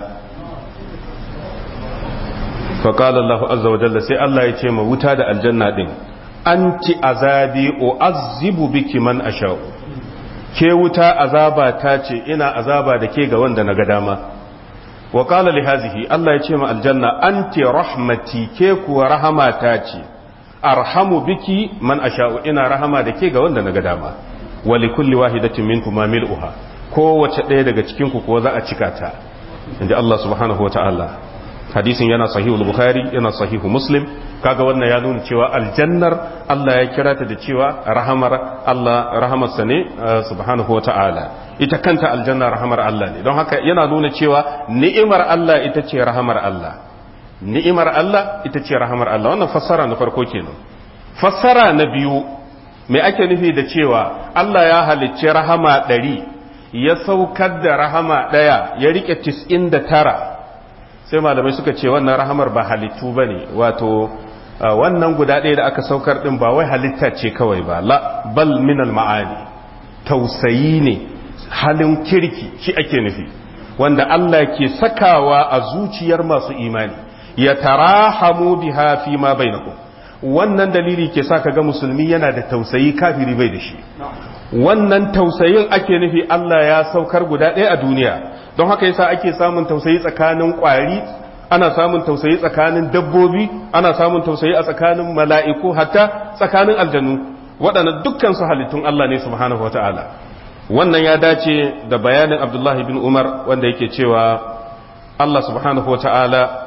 faƙalar Allah azza wa jalla sai Allah ya ce ma wuta da aljanna ɗin an ci azabi o azibu biki man ashau ke wuta azaba ta ce ina azaba da ke ga wanda na ga dama wa ƙala li hazihi Allah ya ce ma aljanna an ti rahmati ke kuwa rahama ta ce arhamu biki man ashau ina rahama da ke ga wanda na ga dama wali kulli wahidatin minkum ma mil'uha kowace ɗaya daga cikin ku kuwa za a cika ta inda Allah subhanahu wa ta'ala hadisin yana sahihul bukhari yana sahihu muslim kaga wannan ya nuna cewa aljannar Allah ya kira ta da cewa rahamar Allah rahamarsa ne subhanahu wa ta'ala ita kanta aljanna rahamar Allah ne don haka yana nuna cewa ni'imar Allah ita ce rahamar Allah ni'imar Allah ita ce rahamar Allah wannan fassara na farko kenan fassara na biyu me ake nufi da cewa Allah ya halicci rahama ɗari ya saukar da rahama ɗaya ya rike tis'in da tara sai malamai suka ce wannan rahamar ba halittu ba ne wato wannan guda ɗaya da aka saukar ɗin ba wai halitta ce kawai ba la bal minal ma'ani tausayi ne halin kirki shi ake nufi wanda Allah ke sakawa a zuciyar masu imani ya tarahamu biha fi ma bainakum wannan dalili ke sa ga musulmi yana da tausayi kafiri bai da shi wannan tausayin ake nufi Allah ya saukar guda ɗaya a duniya don haka yasa ake samun tausayi tsakanin ƙwari ana samun tausayi tsakanin dabbobi ana samun tausayi a tsakanin mala'iku hatta tsakanin aljanu waɗannan dukkan su halittun Allah ne subhanahu wata'ala wannan ya dace da bayanin Abdullahi bin Umar wanda yake cewa Allah subhanahu wata'ala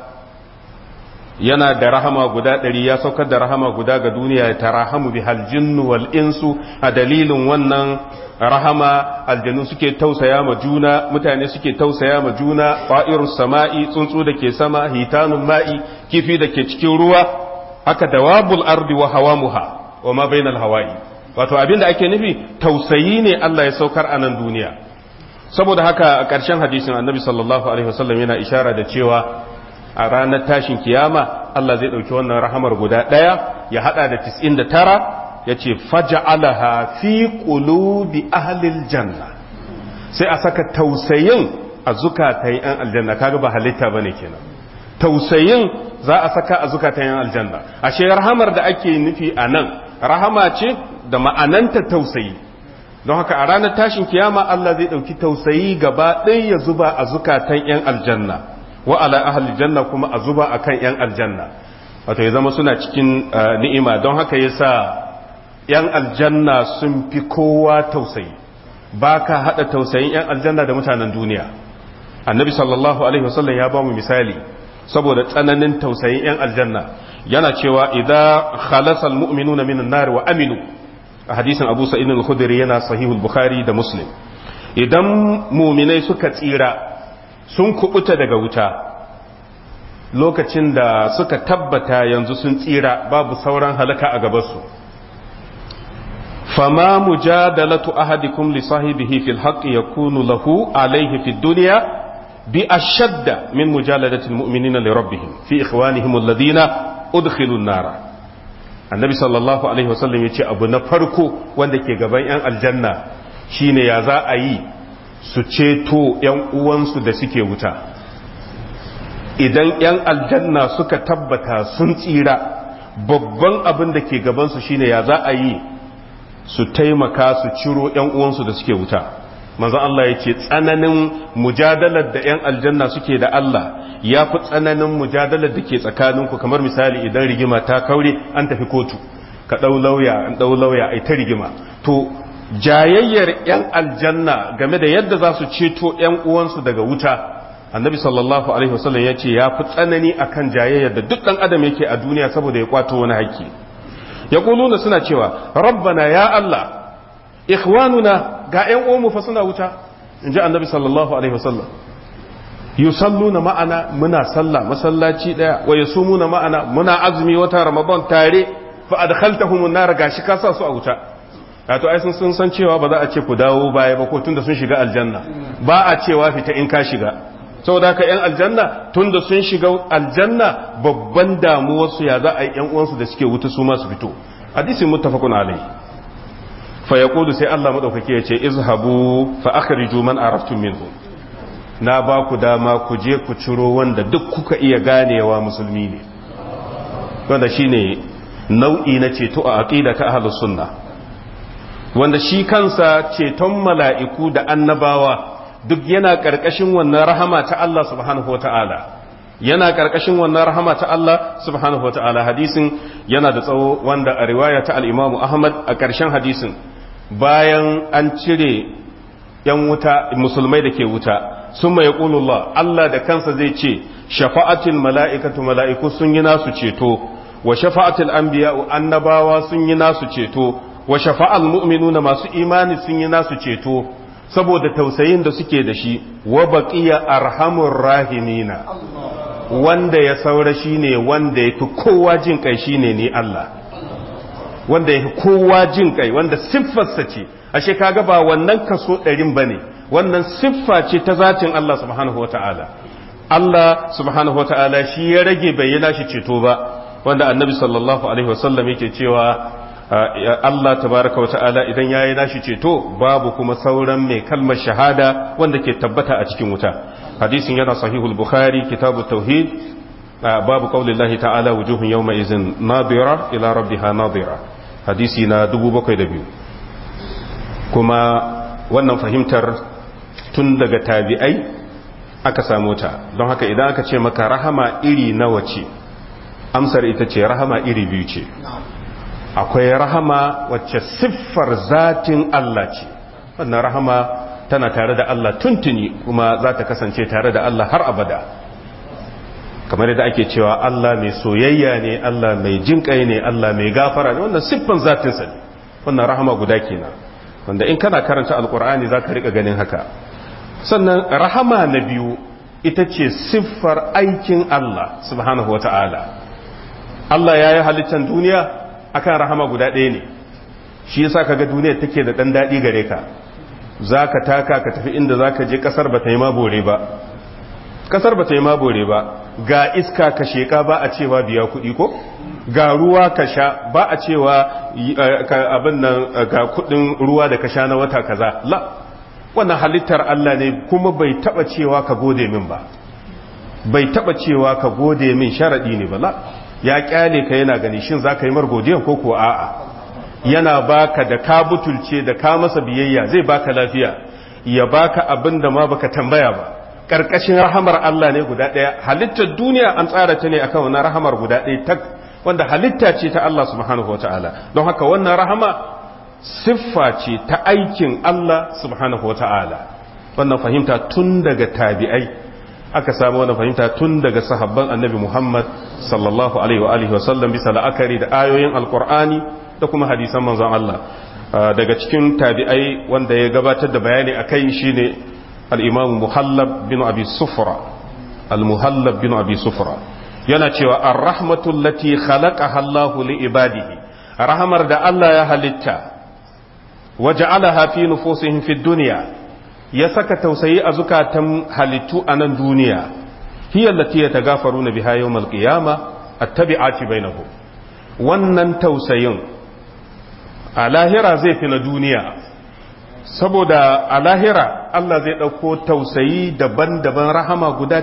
yana da rahama guda ɗari ya saukar da rahama guda ga duniya ya tarahamu bi haljinnu wal insu a dalilin wannan rahama aljanu suke tausaya ma juna mutane suke tausaya ma juna ƙwa'irus sama'i tsuntsu da ke sama hitanun ma'i kifi da ke cikin ruwa haka dawabul ardi wa hawamuha wa ma bainal hawa'i wato abinda ake nufi tausayi ne Allah ya saukar a nan duniya saboda haka a ƙarshen hadisin annabi sallallahu alaihi wasallam yana ishara da cewa a ranar tashin kiyama Allah zai ɗauki wannan rahamar guda ɗaya ya haɗa da tis'in da tara ya ce faja'alaha fi qulubi ahlil janna sai a saka tausayin a zukatan yan aljanna kaga ba halitta bane kenan tausayin za a saka a zukatan yan aljanna ashe rahamar da ake nufi a nan rahama ce da ma'ananta tausayi don haka a ranar tashin kiyama Allah zai ɗauki tausayi gaba ɗaya ya zuba a zukatan yan aljanna wa ala ahli janna kuma a zuba akan yan aljanna wato ya zama suna cikin ni'ima don haka yasa yan aljanna sun fi kowa tausayi ba ka haɗa tausayin yan aljanna da mutanen duniya annabi sallallahu alaihi wasallam ya ba mu misali saboda tsananin tausayin yan aljanna yana cewa idan khalasa almu'minuna minan nar wa aminu a hadisin abu sa'id al-khudri yana sahihul bukhari da muslim idan muminai suka tsira sun kubuta daga wuta lokacin da suka tabbata yanzu sun tsira babu sauran halaka a gabansu fama mujadalatu ahadikum li sahibihi fil haqqi yakunu lahu alayhi fid dunya bi ashadda min mujaladati almu'minina li rabbihim fi ikhwanihim alladhina udkhilu an-nara annabi sallallahu alaihi wasallam yace abu na farko wanda ke gaban yan aljanna shine ya za a yi su ceto ‘yan uwansu da suke wuta idan ‘yan aljanna suka tabbata sun tsira babban abin da ke gabansu shine ya za a yi su taimaka su ciro ‘yan uwansu da suke wuta manzan Allah ya ce tsananin mujadalar da ‘yan aljanna suke da Allah ya fi tsananin mujadalar da ke tsakaninku kamar misali idan rigima ta kaure an tafi kotu ka ɗau lauya an ɗau lauya ai ta rigima to jayayyar 'yan aljanna game da yadda za su ceto 'yan uwansu daga wuta annabi sallallahu alaihi wasallam ya ce ya fi tsanani akan jayayyar da duk ɗan adam yake a duniya saboda ya kwato wani haƙƙi ya kuluna suna cewa rabbana ya Allah ikhwanuna ga 'yan uwanmu fa suna wuta in ji annabi sallallahu alaihi wasallam yusalluna ma'ana muna sallah masallaci daya wa yasumuna ma'ana muna azumi wata ramadan tare fa adkhaltahum an-nar gashi ka sa su a wuta wato ai sun sun san cewa ba za a ce ku dawo baya ba ko tunda sun shiga aljanna ba a cewa fita in ka shiga saboda haka yan aljanna tunda sun shiga aljanna babban damuwar su ya za a yi yan uwansu da suke wuta su ma su fito hadisin muttafaqun alai fa yaqulu sai Allah madaukake ya ce izhabu fa akhriju man araftum minhu na ba ku dama ku je ku ciro wanda duk kuka iya ganewa musulmi ne wanda shine nau'i na ceto a aqida ta ahlus sunna wanda shi kansa ceton mala'iku da annabawa duk yana ƙarƙashin wannan rahama ta Allah subhanahu wa ta'ala yana ƙarƙashin wannan rahama ta Allah subhanahu wa ta'ala hadisin yana da tsawo wanda a riwaya ta al'imamu Ahmad a ƙarshen hadisin bayan an cire ‘yan wuta musulmai da ke wuta sun mai ƙulullah Allah da kansa zai ce shafa'atin mala'ikatu mala'iku sun yi nasu ceto wa shafa'atul anbiya annabawa sun yi nasu ceto wa shafa'al mu'minuna masu imani sun yi nasu ceto saboda tausayin da suke da shi wa baqiya arhamur rahimina wanda ya saura shine wanda yafi kowa jin kai shine ni Allah wanda yafi kowa jin kai wanda siffarsa ce ashe kaga ba wannan kaso ɗarin bane wannan siffa ce ta zatin Allah subhanahu wata'ala Allah subhanahu wata'ala shi ya rage bayyana shi ceto ba wanda annabi sallallahu alaihi wasallam yake cewa Allah tabaraka wata'ala idan ya yi nashi ceto babu kuma sauran mai kalmar shahada wanda ke tabbata a cikin wuta hadisin yana sahihul bukhari kitabu tauhid babu qaulillahi ta'ala wujuhun yawma izin nadira ila rabbiha nadira hadisi na 702 kuma wannan fahimtar tun daga tabi'ai aka samu ta don haka idan aka ce maka rahama iri nawa ce amsar ita ce rahama iri biyu ce akwai rahama wacce siffar zatin Allah ce wannan rahama tana tare da Allah tuntuni kuma za ta kasance tare da Allah har abada kamar yadda ake cewa Allah mai soyayya ne Allah mai jinƙai ne Allah mai gafara ne wannan siffan zatinsa ne wannan rahama guda kenan wanda in kana karanta alkur'ani za ka riƙa ganin haka sannan rahama na biyu ita ce siffar aikin Allah subhanahu wa ta'ala Allah ya yi halittar duniya akan rahama guda ɗaya ne shi yasa kaga duniya take da ɗan daɗi gare ka za ka taka ka tafi inda za ka je ƙasar ba ta yi mabore ba ƙasar ba ta yi mabore ba ga iska ka sheƙa ba a cewa biya kuɗi ko ga ruwa ka sha ba a cewa abin nan ga kuɗin ruwa da ka sha na wata kaza la wannan halittar Allah ne kuma bai taɓa cewa ka gode min ba bai taɓa cewa ka gode min sharaɗi ne ba la ya kyale ka yana gani shin za ka yi margodiyan ko kuwa a'a yana baka da ka butulce da ka masa biyayya zai baka lafiya ya baka abin da ma baka tambaya ba karkashin rahamar Allah ne guda ɗaya halittar duniya an tsara ta ne akan wannan rahamar guda ɗaya tak wanda halitta ce ta Allah subhanahu wataala don haka wannan rahama siffa ce ta aikin Allah subhanahu wataala wannan fahimta tun daga tabi'ai aka samu wannan fahimta tun daga sahabban annabi Muhammad sallallahu alaihi wa alihi wa sallam bisa la'akari da ayoyin alqur'ani da kuma hadisan manzon Allah daga cikin tabi'ai wanda ya gabatar da bayani akai shine al-imam Muhallab bin Abi Sufra al-Muhallab bin Abi Sufra yana cewa ar-rahmatu allati khalaqaha Allah li ibadihi rahmar da Allah ya halitta waja'alaha fi nufusihim fi dunya ya saka tausayi a zukatan halittu a nan duniya hiya allati yatagafaruna biha yawmal qiyama attabi'ati bainahum wannan tausayin a lahira zai fi na duniya saboda a lahira Allah zai ɗauko tausayi daban-daban rahama guda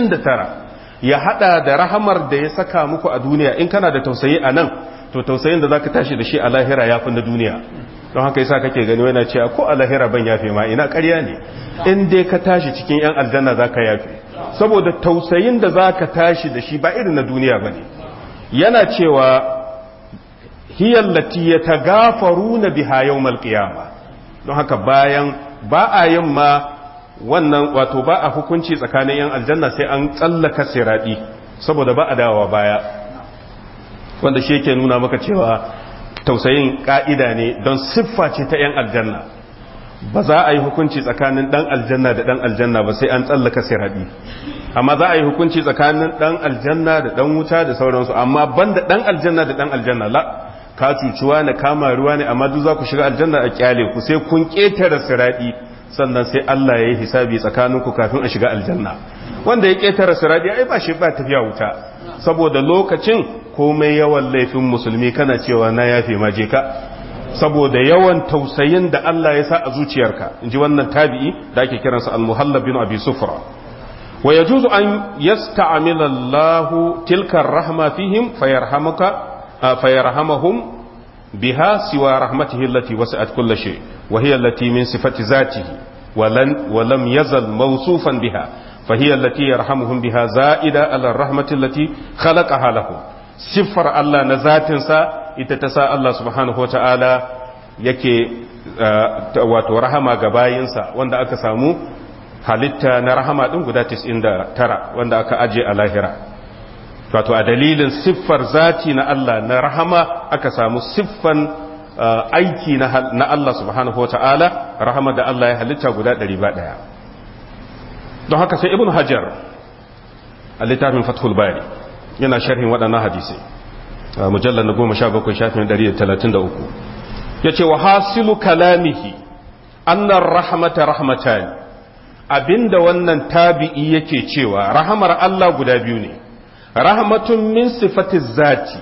99 ya hada da rahamar da ya saka muku a duniya in kana da tausayi a nan to tausayin da zaka tashi da shi a lahira ya fi na duniya don haka yasa kake gani yana cewa ko a lahira ban yafe ma ina ƙarya ne in dai ka tashi cikin yan aljanna zaka yafe saboda tausayin da zaka tashi da shi ba irin na duniya bane yana cewa hiya allati yatagafaruna biha yawmal qiyamah don haka bayan ba a yin ma wannan wato ba a hukunci tsakanin yan aljanna sai an tsallaka siradi saboda ba a dawowa baya wanda shi yake nuna maka cewa tausayin ka'ida ne don siffa ce ta 'yan aljanna ba za a yi hukunci tsakanin dan aljanna da dan aljanna ba sai an tsallaka siradi amma za a yi hukunci tsakanin dan aljanna da dan wuta da sauransu amma banda dan aljanna da dan aljanna la ka cuciwa na kama ruwa ne amma duk za ku shiga aljanna a kyale ku sai kun ketare siradi sannan sai Allah ya yi hisabi tsakaninku kafin a shiga aljanna wanda ya ketare siradi ai ba shi ba tafiya wuta saboda lokacin komai yawan laifin musulmi kana cewa na yafe ma je ka saboda yawan tausayin da Allah ya sa a zuciyarka in ji wannan tabi'i da ake kiransa al-muhallab bin abi sufra wa yajuzu an yasta'mila Allah tilka rahma fihim fayarhamuka fayarhamahum biha siwa rahmatihi allati wasi'at kulli shay wa hiya allati min sifati zatihi ولن ولم يزل موصوفا بها فهي التي يرحمهم بها زائدة على الرحمة التي خلقها لهم siffar Allah na zatinsa ita ta sa Allah subhanahu wa ta'ala yake wato rahama ga bayinsa wanda aka samu halitta na rahama ɗin guda 99 wanda aka aje a lahira wato a dalilin siffar zati na Allah na rahama aka samu siffan aiki na Allah subhanahu wa ta'ala rahama da Allah ya halitta guda 100 don haka sai ibn hajar a littafin fathul bari yana sharhin waɗannan hadisai mujallar na goma sha bakwai shafin ɗari da talatin da uku ya ce wa hasilu kalamihi annar rahmata rahmatan abinda wannan tabi'i yake cewa rahamar Allah guda biyu ne rahmatun min sifati zati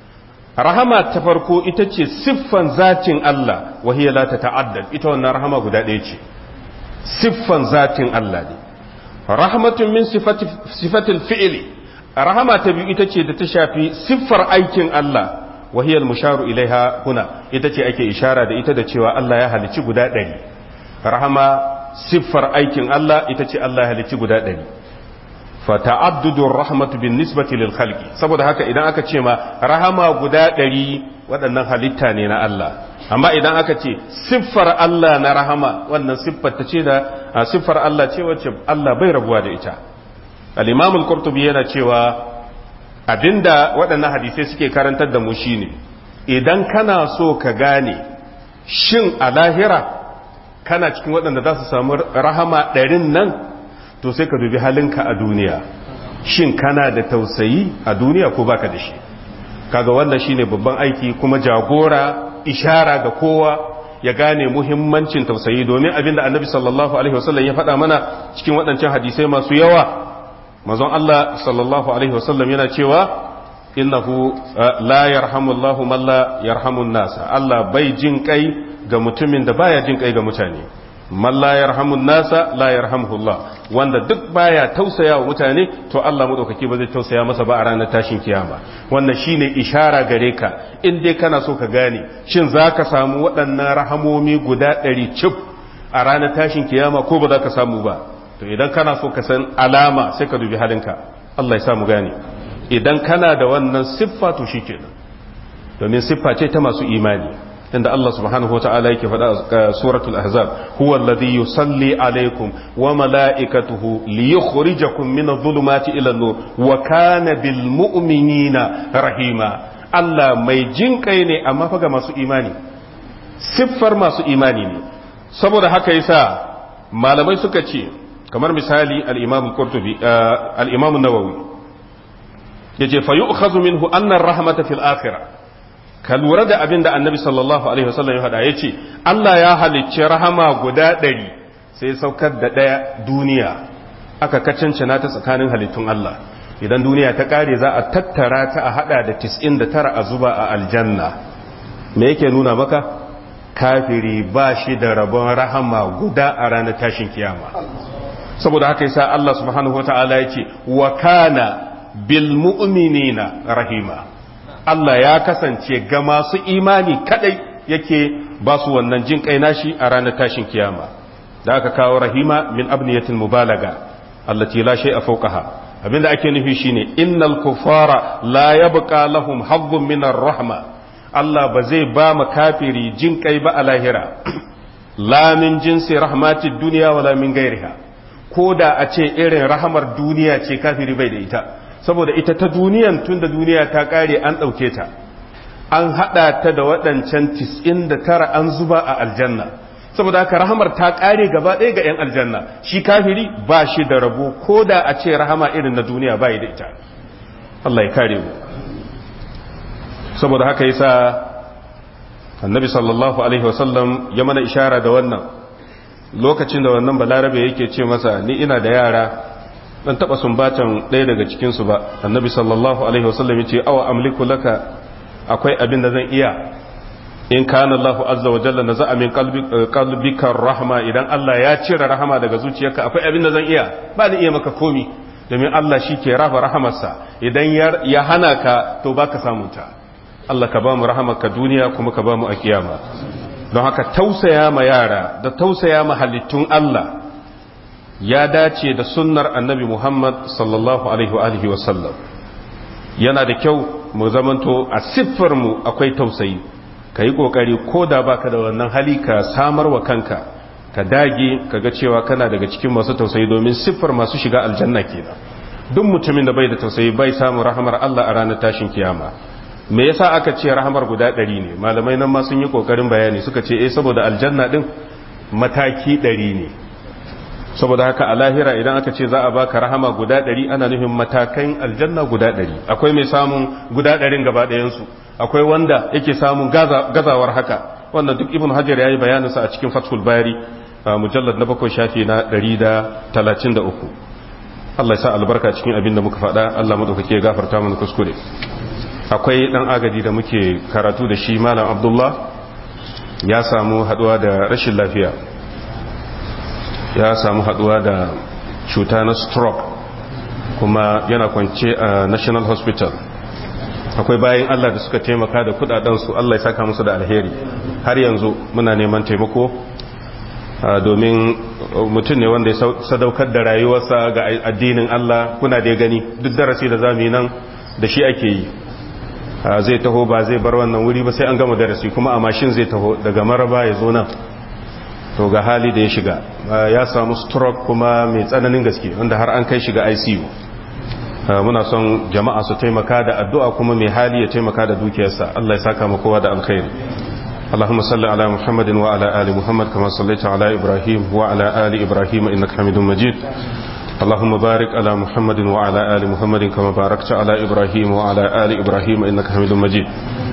rahama ta farko ita ce siffan zatin Allah wahiyya la ta ta'addad ita wannan rahama guda ɗaya ce siffan zatin Allah ne rahmatun min sifati sifatil fi'li rahama ta biyu ita ce da ta shafi siffar aikin Allah wahiyar musharu ilaiha huna ita ce ake ishara da ita da cewa Allah ya halici guda ɗari rahama siffar aikin Allah ita ce Allah ya halici guda ɗari fata'addudur rahmatu bin nisbati lil khalqi saboda haka idan aka ce ma rahama guda ɗari waɗannan halitta ne na Allah amma idan aka ce siffar Allah na rahama wannan siffar ta ce da siffar Allah ce wacce Allah bai rabuwa da ita al-imam al-qurtubi yana cewa abinda waɗannan hadisai suke karantar da mu shine idan kana so ka gane shin a lahira kana cikin waɗanda za su samu rahama ɗarin nan to sai ka dubi halinka a duniya shin kana da tausayi a duniya ko baka da shi kaga wannan shine babban aiki kuma jagora ishara ga kowa ya gane muhimmancin tausayi domin abinda annabi sallallahu alaihi wasallam ya faɗa mana cikin waɗancan hadisai masu yawa manzon Allah sallallahu alaihi wasallam yana cewa innahu la yarhamu Allahu man la yarhamu nasa Allah bai jin kai ga mutumin da baya jin kai ga mutane man la yarhamu nasa la yarhamuhu Allah wanda duk baya tausaya wa mutane to Allah madaukaki ba zai tausaya masa ba a ranar tashin kiyama wannan shine ishara gare ka in dai kana so ka gane shin zaka samu waɗannan rahamomi guda ɗari cif a ranar tashin kiyama ko ba za ka samu ba to idan kana so ka san alama sai ka dubi halinka Allah ya samu gane idan kana da wannan siffa to shikenan domin siffa ce ta masu imani inda Allah subhanahu wa ta'ala yake faɗa suratul ahzab huwa alladhi yusalli alaikum wa mala'ikatuhu liyukhrijakum min adh-dhulumati ila an-nur wa kana bil mu'minina rahima Allah mai jin kai ne amma fa ga masu imani siffar masu imani ne saboda haka yasa malamai suka ce kamar misali al-imam qurtubi al-imam an-nawawi yace fa yu'khadhu minhu anna ar-rahmata fil akhirah ka lura da abin da annabi sallallahu alaihi wasallam ya faɗa ya ce Allah ya halicci rahama guda ɗari sai saukar da ɗaya duniya aka kacancana ta tsakanin halittun Allah idan duniya ta ƙare za a tattara ta a haɗa da tis'in da tara a zuba a aljanna me yake nuna maka kafiri ba shi da rabon rahama guda a ranar tashin kiyama saboda haka yasa Allah subhanahu wa ta'ala ya ce wa kana bil mu'minina rahima Allah ya kasance ga masu imani kadai yake ba su wannan jin kai nashi a ranar tashin kiyama da aka kawo rahima min abniyatil mubalaga allati la shay'a fawqaha abinda ake nufi shine innal kufara la yabqa lahum hazzun min rahma Allah ba zai ba mu kafiri jin kai ba a lahira la min jinsi rahmatid dunya wala min gairiha ko da a ce irin rahamar duniya ce kafiri bai da ita saboda ita ta duniyan tun da duniya ta kare an ɗauke ta an haɗa ta da waɗancan tis'in da tara an zuba a aljanna saboda haka rahamar ta kare gaba ɗaya ga 'yan aljanna shi kafiri ba shi da rabo ko da a ce rahama irin na duniya ba da ita Allah ya kare mu saboda haka yasa annabi sallallahu alaihi wasallam ya mana ishara da wannan lokacin da wannan balarabe yake ce masa ni ina da yara dan taba sumbatan ɗaya daga cikin su ba annabi sallallahu alaihi wasallam yace awa amliku laka akwai abin da zan iya in kana Allahu azza wa jalla naza'a min qalbika rahma idan Allah ya cire rahama daga zuciyarka akwai abin da zan iya ba ni iya maka komi domin Allah shi ke rafa rahamarsa idan ya hana ka to baka samun ta Allah ka ba mu rahamarka duniya kuma ka ba mu a kiyama don haka tausaya ma yara da tausaya ma halittun Allah ya dace da sunnar annabi Muhammad sallallahu alaihi wa alihi wasallam yana da kyau mu zamanto a siffar mu akwai tausayi ka yi ƙoƙari ko da baka da wannan hali ka samar wa kanka ka dage ka ga cewa kana daga cikin masu tausayi domin siffar masu shiga aljanna kenan duk mutumin da bai da tausayi bai samu rahamar Allah a ranar tashin kiyama me yasa aka ce rahamar guda ɗari ne malamai nan ma sun yi ƙoƙarin bayani suka ce eh saboda aljanna din mataki ɗari ne saboda haka a lahira idan aka ce za a baka rahama guda ɗari ana nufin matakan aljanna guda ɗari akwai mai samun guda ɗarin gaba ɗayansu akwai wanda yake samun gazawar haka wannan duk ibn hajar yayi bayanin sa a cikin fathul bari mujallad na bakwai shafi na 133 Allah ya sa albarka cikin abin da muka faɗa Allah madaukake ya gafarta mana kuskure akwai dan agaji da muke karatu da shi malam Abdullah ya samu haduwa da rashin lafiya ya samu haduwa da cuta na stroke kuma yana kwance a National Hospital akwai bayan Allah da suka taimaka da kudadensu Allah ya saka musu da alheri har yanzu muna neman taimako domin mutum ne wanda ya sadaukar da rayuwarsa ga addinin Allah kuna da gani duk darasi da zamu yi nan da shi ake yi zai taho ba zai bar wannan wuri ba sai an gama darasi kuma a mashin zai taho daga maraba ya zo nan to ga hali da ya shiga ya samu stroke kuma mai tsananin gaske wanda har an kai shiga ICU muna son jama'a su taimaka da addu'a kuma mai hali ya taimaka da dukiyarsa Allah ya saka kowa da alkhairi اللهم صل على محمد وعلى آل محمد كما صليت على إبراهيم وعلى آل إبراهيم إنك حميد مجيد اللهم بارك على محمد وعلى آل محمد كما باركت على إبراهيم وعلى آل إبراهيم إنك حميد مجيد